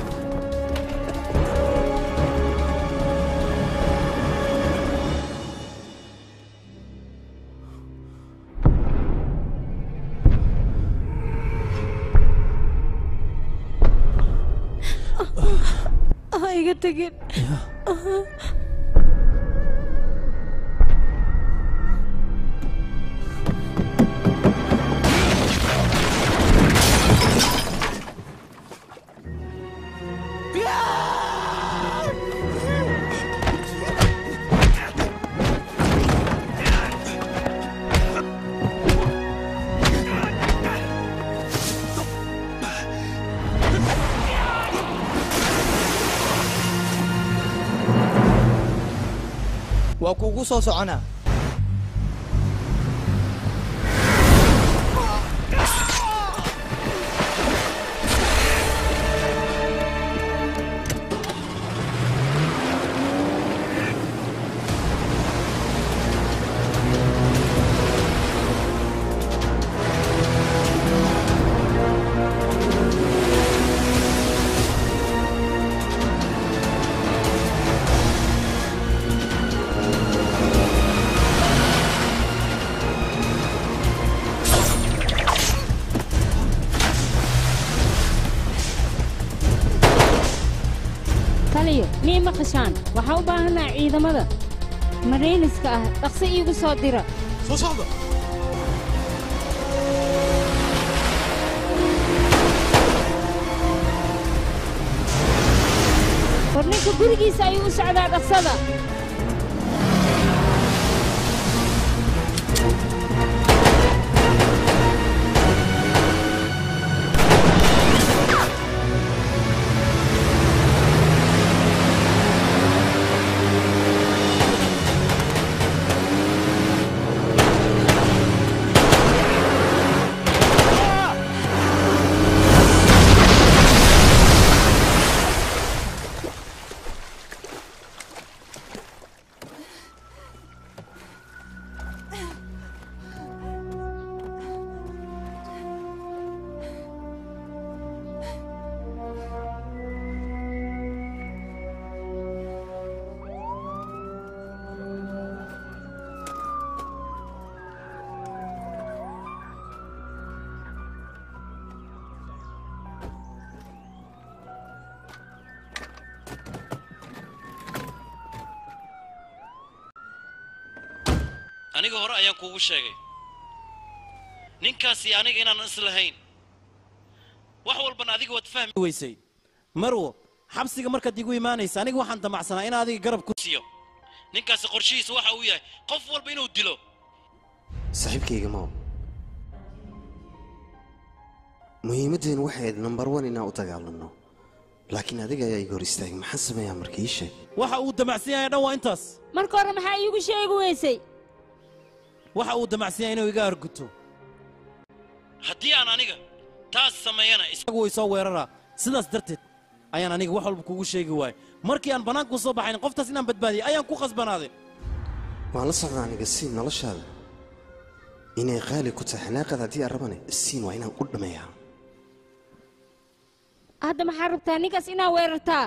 ha iga tegin waa kuugu soo soconaa taliyo miyay maqashaan waxaan u baahannaha ciidamada marayniska ah dhaqso iigu soo dira soo socda war ninka gurigiisa ayuu u socdaa dhaqsada aniga hore ayaan kuugu sheegay ninkaasi aniga inaanan islahayn wax walbana adiga waad fahmi weysay marwo xabsiga markaad igu imaanaysa aniga waxaan damacsanaa in adiga garab ku siiyo ninkaasi qorshihiisa waxa uu yahay qof walba inuu dilo saaxiibkayga maw muhiimaddeenu waxay ahayd nambar wan inaan u dagaalanno laakiin adiga ayaa iga hor istaagay maxaan sameeyaa marka ii sheeg waxa uu damacsan yahay dhan waa intaas marka hore maxaa iigu sheegi weysay waxa uu damacsan yahay inuu iga arguto haddii aan aniga taas sameeyana isagu way soo weeraraa sidaas darteed ayaan aniga wax walba kugu sheegi waayay markii aan bannaanku soo baxayn qoftaas inaan badbaadiyay ayaan ku khasbanaaday waan la socdaa aniga siin noloshaada inay qaali ku tahay xanaaqada haddii aan rabane siin waa inaan u dhammeeyaa hadda maxaa rabtaa ninkaas inaa weerartaa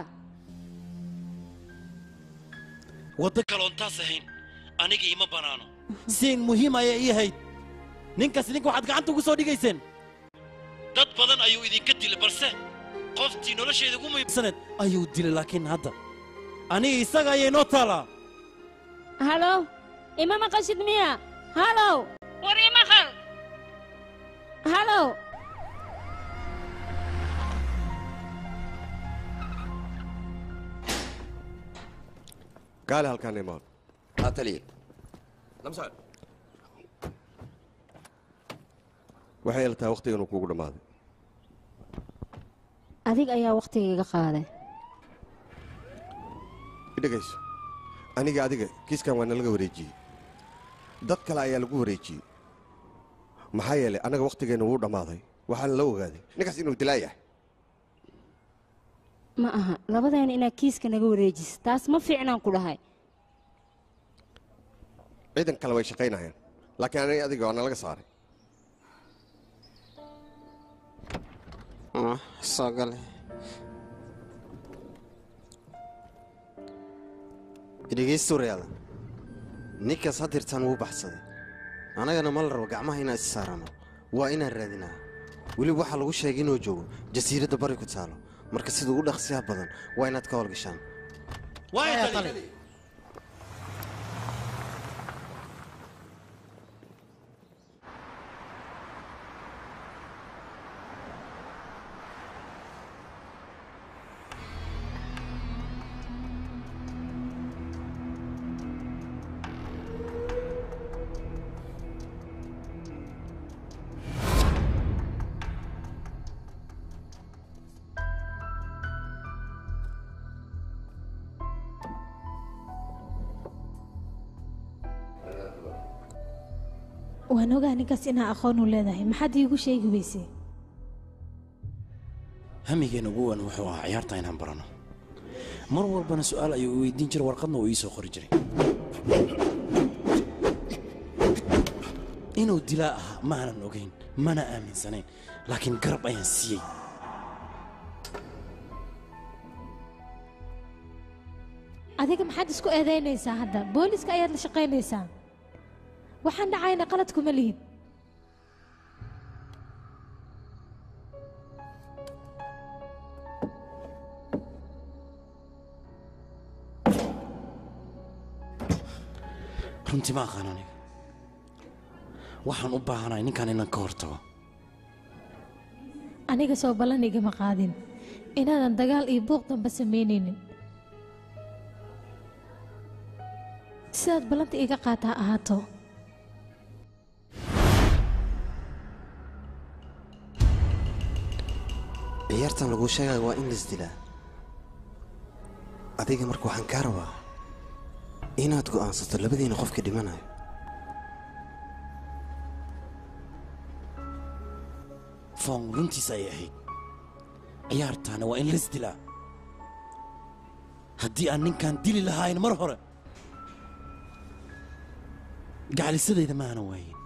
waddo kaloon taas ahayn aniga ima bannaano siin muhiim ayay ii ahayd ninkaas ninka waxaad gacanta ugu soo dhigayseen dad badan ayuu idinka dilay balse qoftii nolosheeda ugu muhiimsaneed ayuu dilay laakiin hadda aniga isaga ayay noo taalaa halow ima maqashid miya halow war imaqal halow gaali halkaan imaan haa taliya waxay ila tahay wakhtiga inuu kuugu dhammaaday adig ayaa wakhtiga iga qaaday idhegayso aniga adiga kiiskan waa nalaga wareejiyey dad kale ayaa lagu wareejiyey maxaa yeelay annaga wakhtigeenna wuu dhammaaday waxaana la ogaaday ninkaas inuu dilaa yahay ma aha labadeena inaad kiiska naga wareejiso taas ma fiicnaan ku dhahay ciidan kale way shaqaynayaan laakiin aniga adiga waa nalaga saaray soo gale dhegaysta waryaada ninkaas hadirtaan wuu baxsaday annagana ma la rabo gacmaha inaan is saarano waa inaan raadinaa weliba waxaa lagu sheegay inuu joogo jasiiradda bari ku taalo marka sida ugu dhaqsiyaha badan waa inaad ka howlgashaan waan ogaa ninkaas inaa aqoon u leedahay maxaad iigu sheegi weysay hamigeenna ugu weyn wuxuu ahaa ciyaarta inaan barano mar walbana su'aal ayuu i weydiin jiray warqadna uu ii soo qori jiray inuu dilaa ahaa ma aanan ogayn mana aaminsanayn laakiin garab ayaan siiyey adiga maxaad isku eedaynaysaa hadda booliska ayaad la shaqaynaysaa waxaan dhacayna qalad kuma lihid runtii ma aqaan aniga waxaan u baahanahay ninkan inaan ka hortago aniga soo ballan igama qaadin inaanan dagaal iyo buuq damba samaynaynin sidaad ballanta iga qaataa ahaato ciyaartan laguu sheegaya waa in laisdilaa adiga marka waxaan kaa rabaa inaad go'aansato labadiina qofka dhimanayo foon runtiis ayay ahayd ciyaartaana waa in la isdilaa haddii aan ninkan dili lahayn mar hore gacalisadayda ma aanan waayin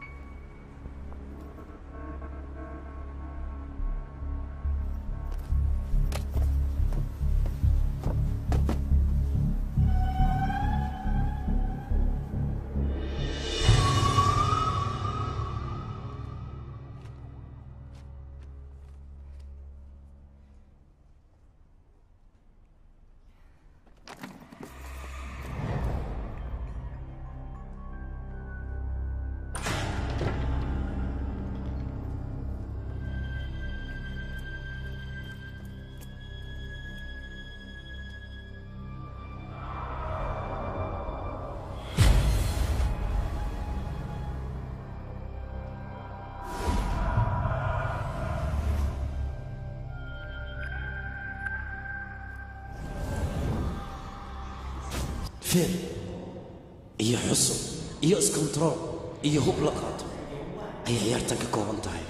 feer iyo xusub iyo iskontarool iyo hub la qaato ayay ciyaartan ka kooban tahay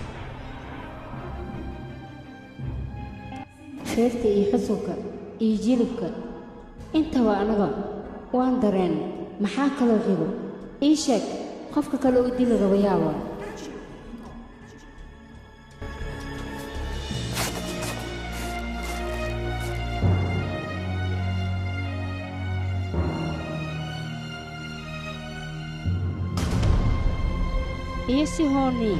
feerta iyo xusulka iyo jilibka intaba anaga waan dareen maxaa kaloo xigo ii sheeg qofka kale oo dili raba yaaba iyo si hooni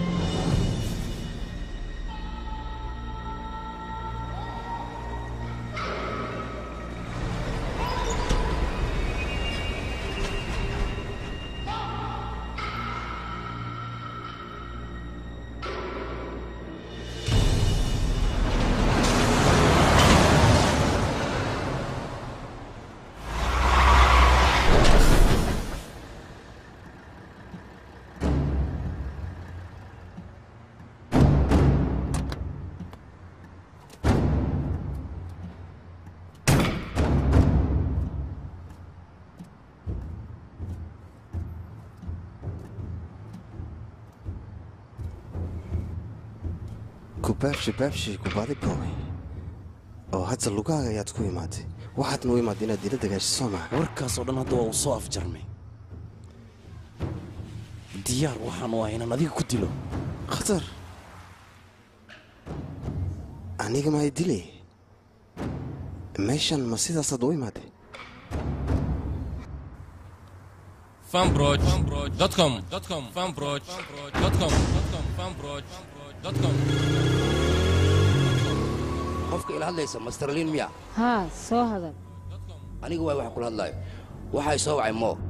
kubaabshi baabshi kubaadi boobay oo hadda lugaaga ayaad ku imaatay waxaadna u imaad inaad dila dagaasho soo maha warkaasoo dhan hadda waa uu soo afjarmay diyaar waxaan u ahay inaan adiga ku dilo khatar aniga ma ay dilay meeshan ma sidaasaad u imaatay fanbroch.com fanbroch.com fanbroch.com qofka ila hadlaysa masterlin miya haa soo hadal aniga waay waxa kula hadlaayo waxay soo wacay moo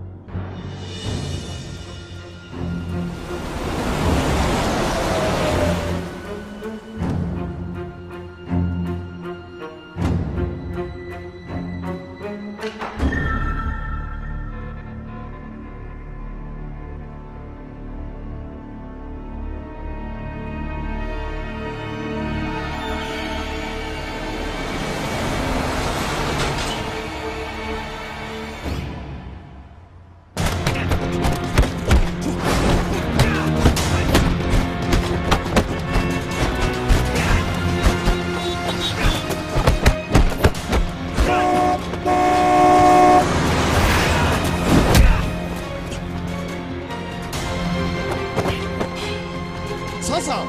sasa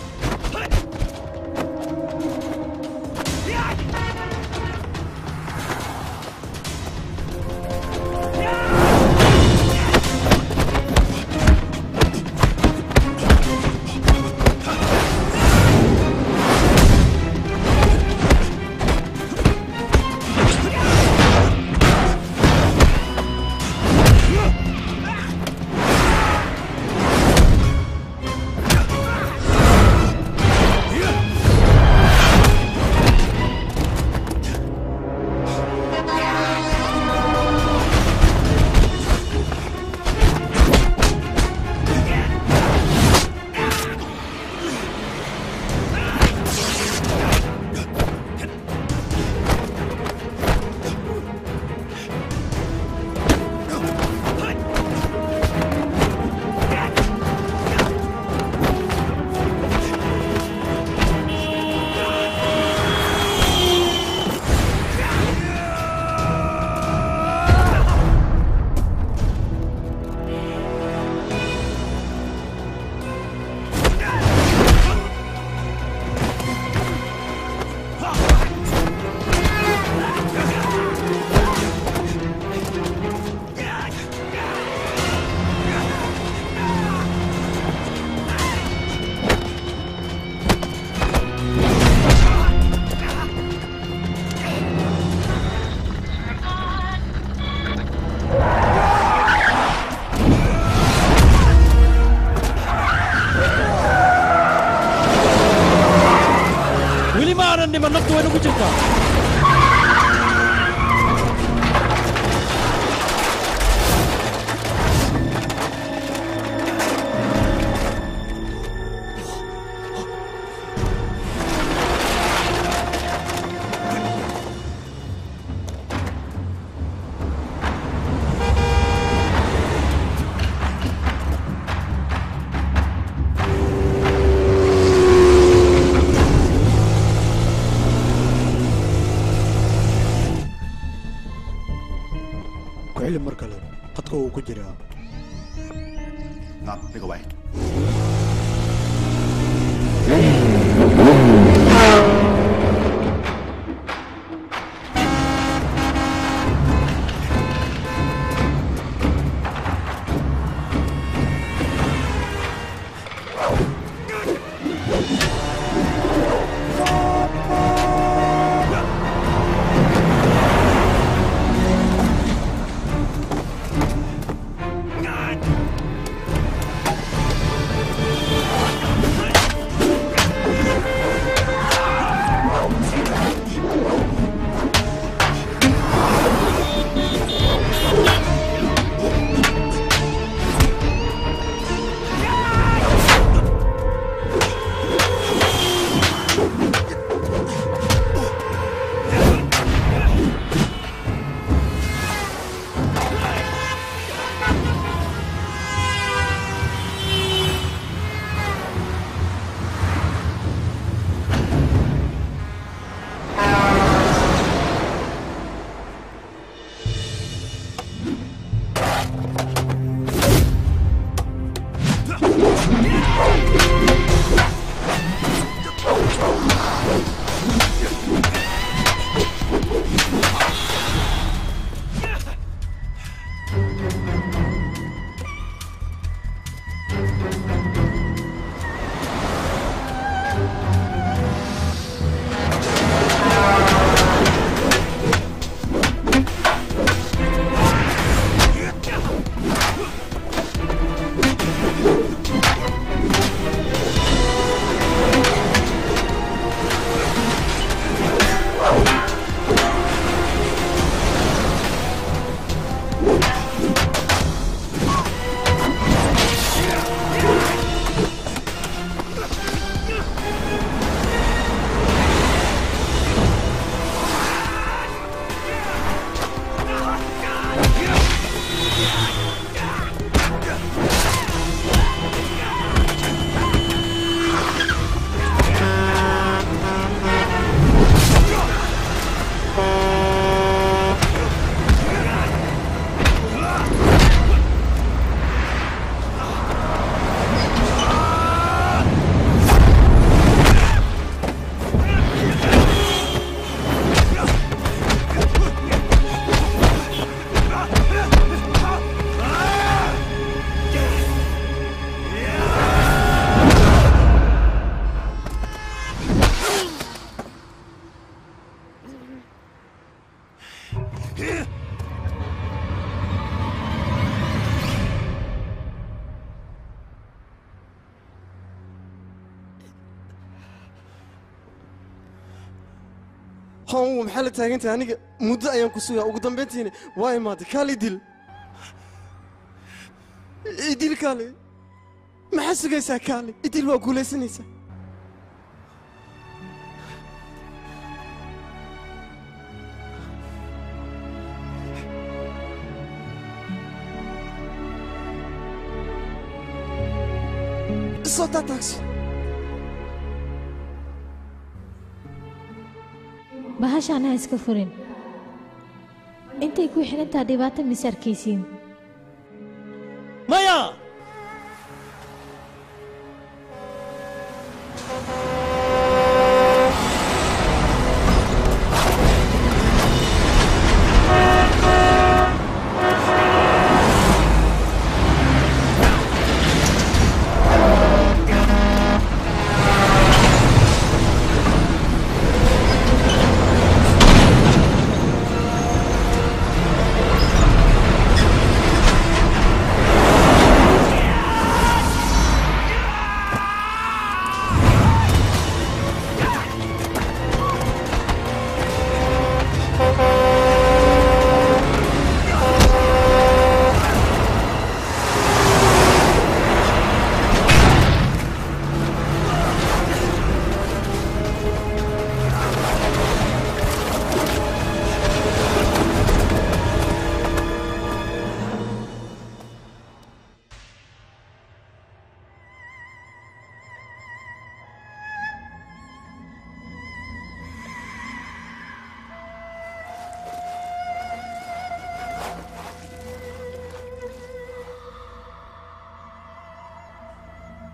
weli ma aanan dhiman naftu way nagu jirtaa ku xili mar kale qadka uu ku jiraa 嗱，呢個位。 hon maxaa la taagantahay aniga muddo ayaan ku sugaa ugu dambayntiina waa imaaday kaali dil idil kaali maxaa sugaysaa kaali idil waa guulaysanaysaa soo taa taagsi bahashaan ha iska furin intay ku xidhantaa dhibaato mise arkaysiin maya Thank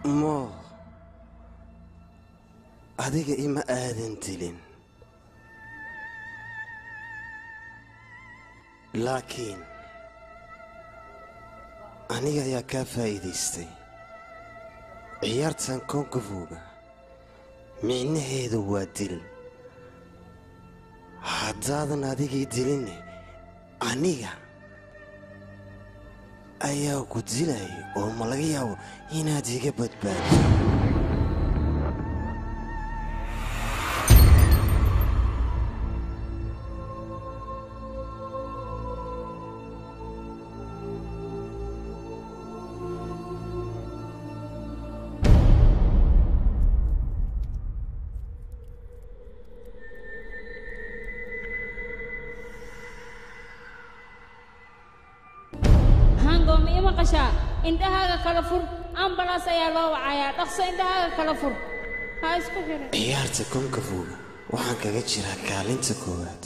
mo adiga ima aadan dilin laakiin aniga ayaa kaa faa'iidaystay ciyaartan konkafuga micnaheedu waa dil haddaadan adigii dilinne aniga ayaa ku dilay oo ma laga yaabo inaad iga badbaado hango ma ii maqashaa indhahaaga kala fur ambalaas ayaa loo wacayaa dhaqso indhahaaga kala fur ha isku xirin ciyaarta konkafuga waxaan kaga jiraa kaalinta koowaad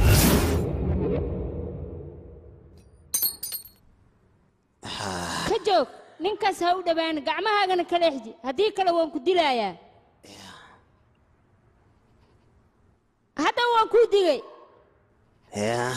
ka joog ninkaas ha u dhowaan gacmahaagana kala exji haddii kale waan ku dilayaa hadda waan kuu digay yaa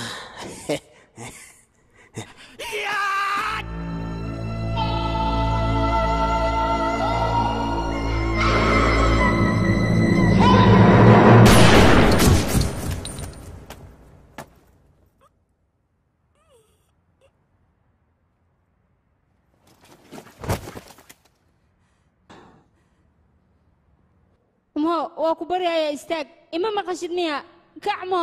mo waa ku baryayaa istaag ima maqashid miya kacmo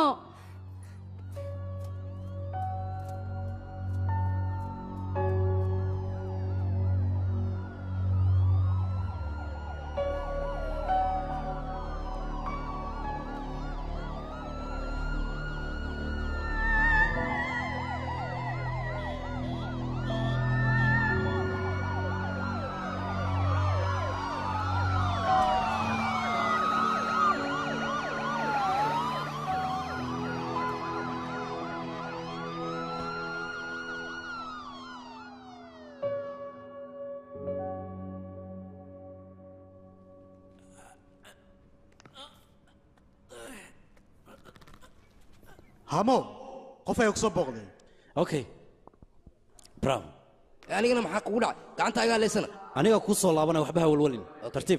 hamo qof ayaa ku soo booqday okay brown anigana maxaa kugu dhacay gacantaagaa leysana aniga kuu soo laabanaya waxba ha walwalin tartiib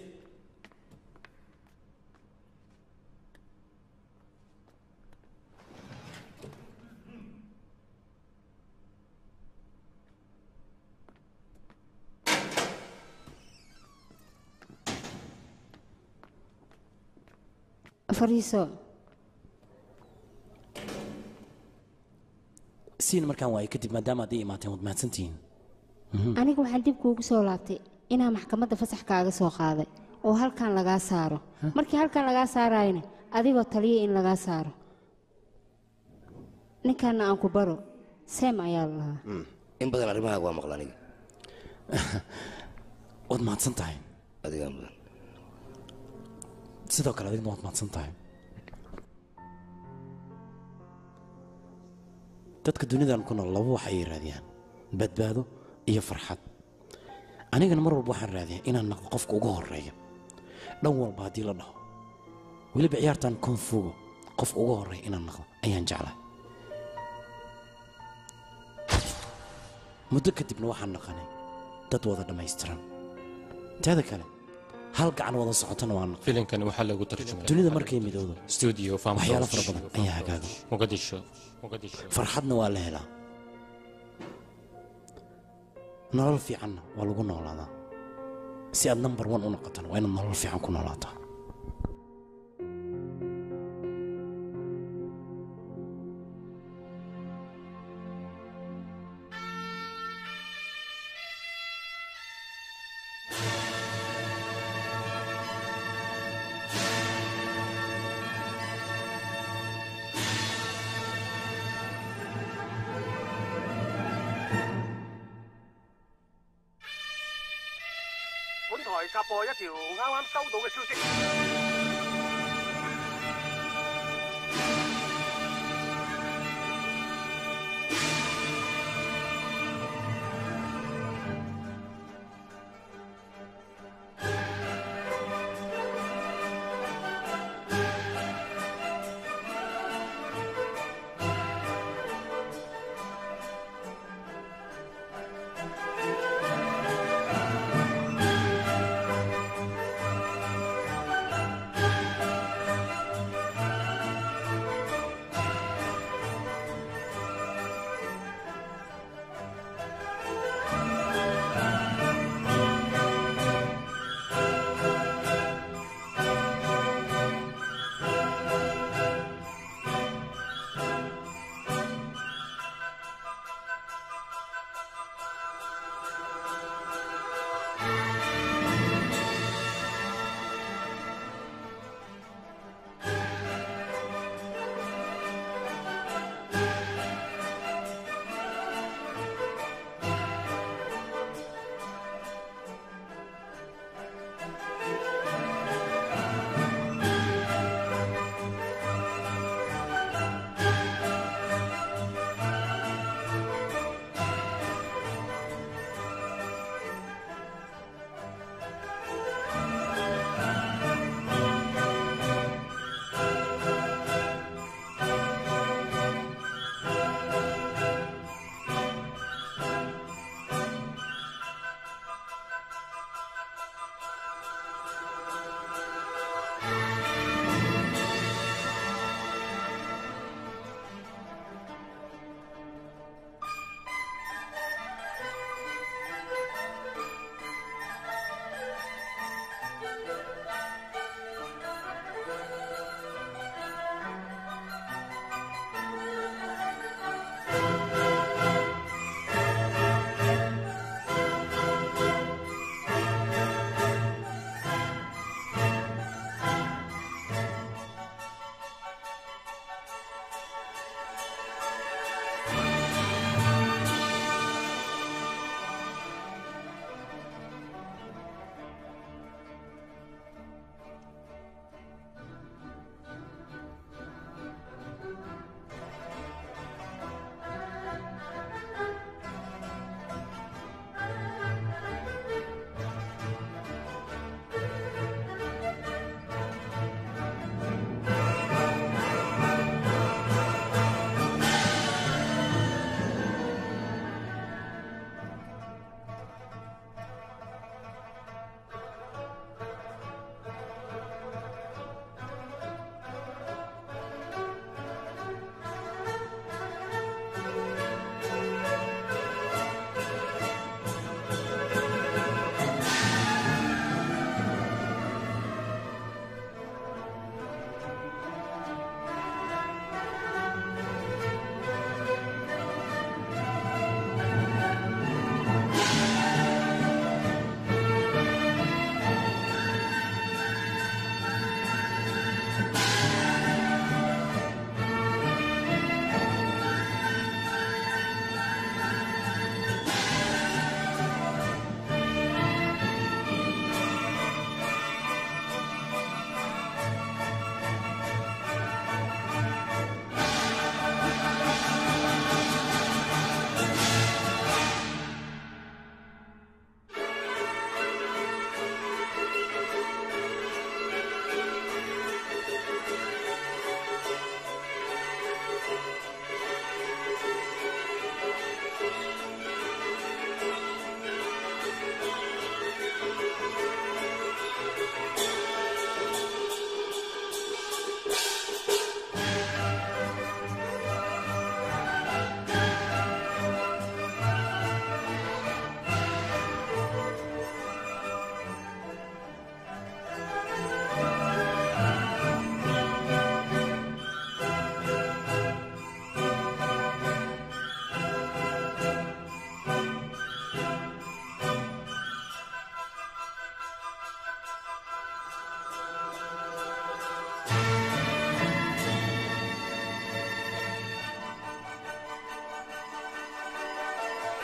fariiso siin markaan waayo kadib maadaama aad ii imaateen waad mahadsantihiin aniga waxaan dib kuugu soo laabtay inaa maxkamadda fasax kaaga soo qaaday oo halkan lagaa saaro markii halkan lagaa saarayna adigoo taliya in lagaa saaro ninkanna aan ku baro seem ayaa la lahaa in badan arrimahaaga waa maqla aniga waad mahadsan tahay adigaa mudan sidoo kale adigna waad mahadsan tahay dadka dunidan ku nool laba wax ayay raadiyaan badbaado iyo farxad anigana mar walba waxaan raadiyaa inaan naqdo qofka ugu horeeya dhan walba haddii la dhaho weliba ciyaartan konfugo qofka ugu horeeya inaan naqdo ayaan jeclahay muddo kadibna waxaan naqanay dad wada dhammaystiran teeda kale hal gacan wada socotana waa naqan filimkani waxaa lagu tarjumay dunida markay midowdo studio waxyaalo fara badan ayaa hagaaga muqadisho muqadisho farxadna waa la helaa nolol fiicanna waa lagu noolaadaa si aad number one u noqotana waa inaad nolol fiican ku noolaataa 本台插播一條啱啱收到嘅消息。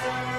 Thank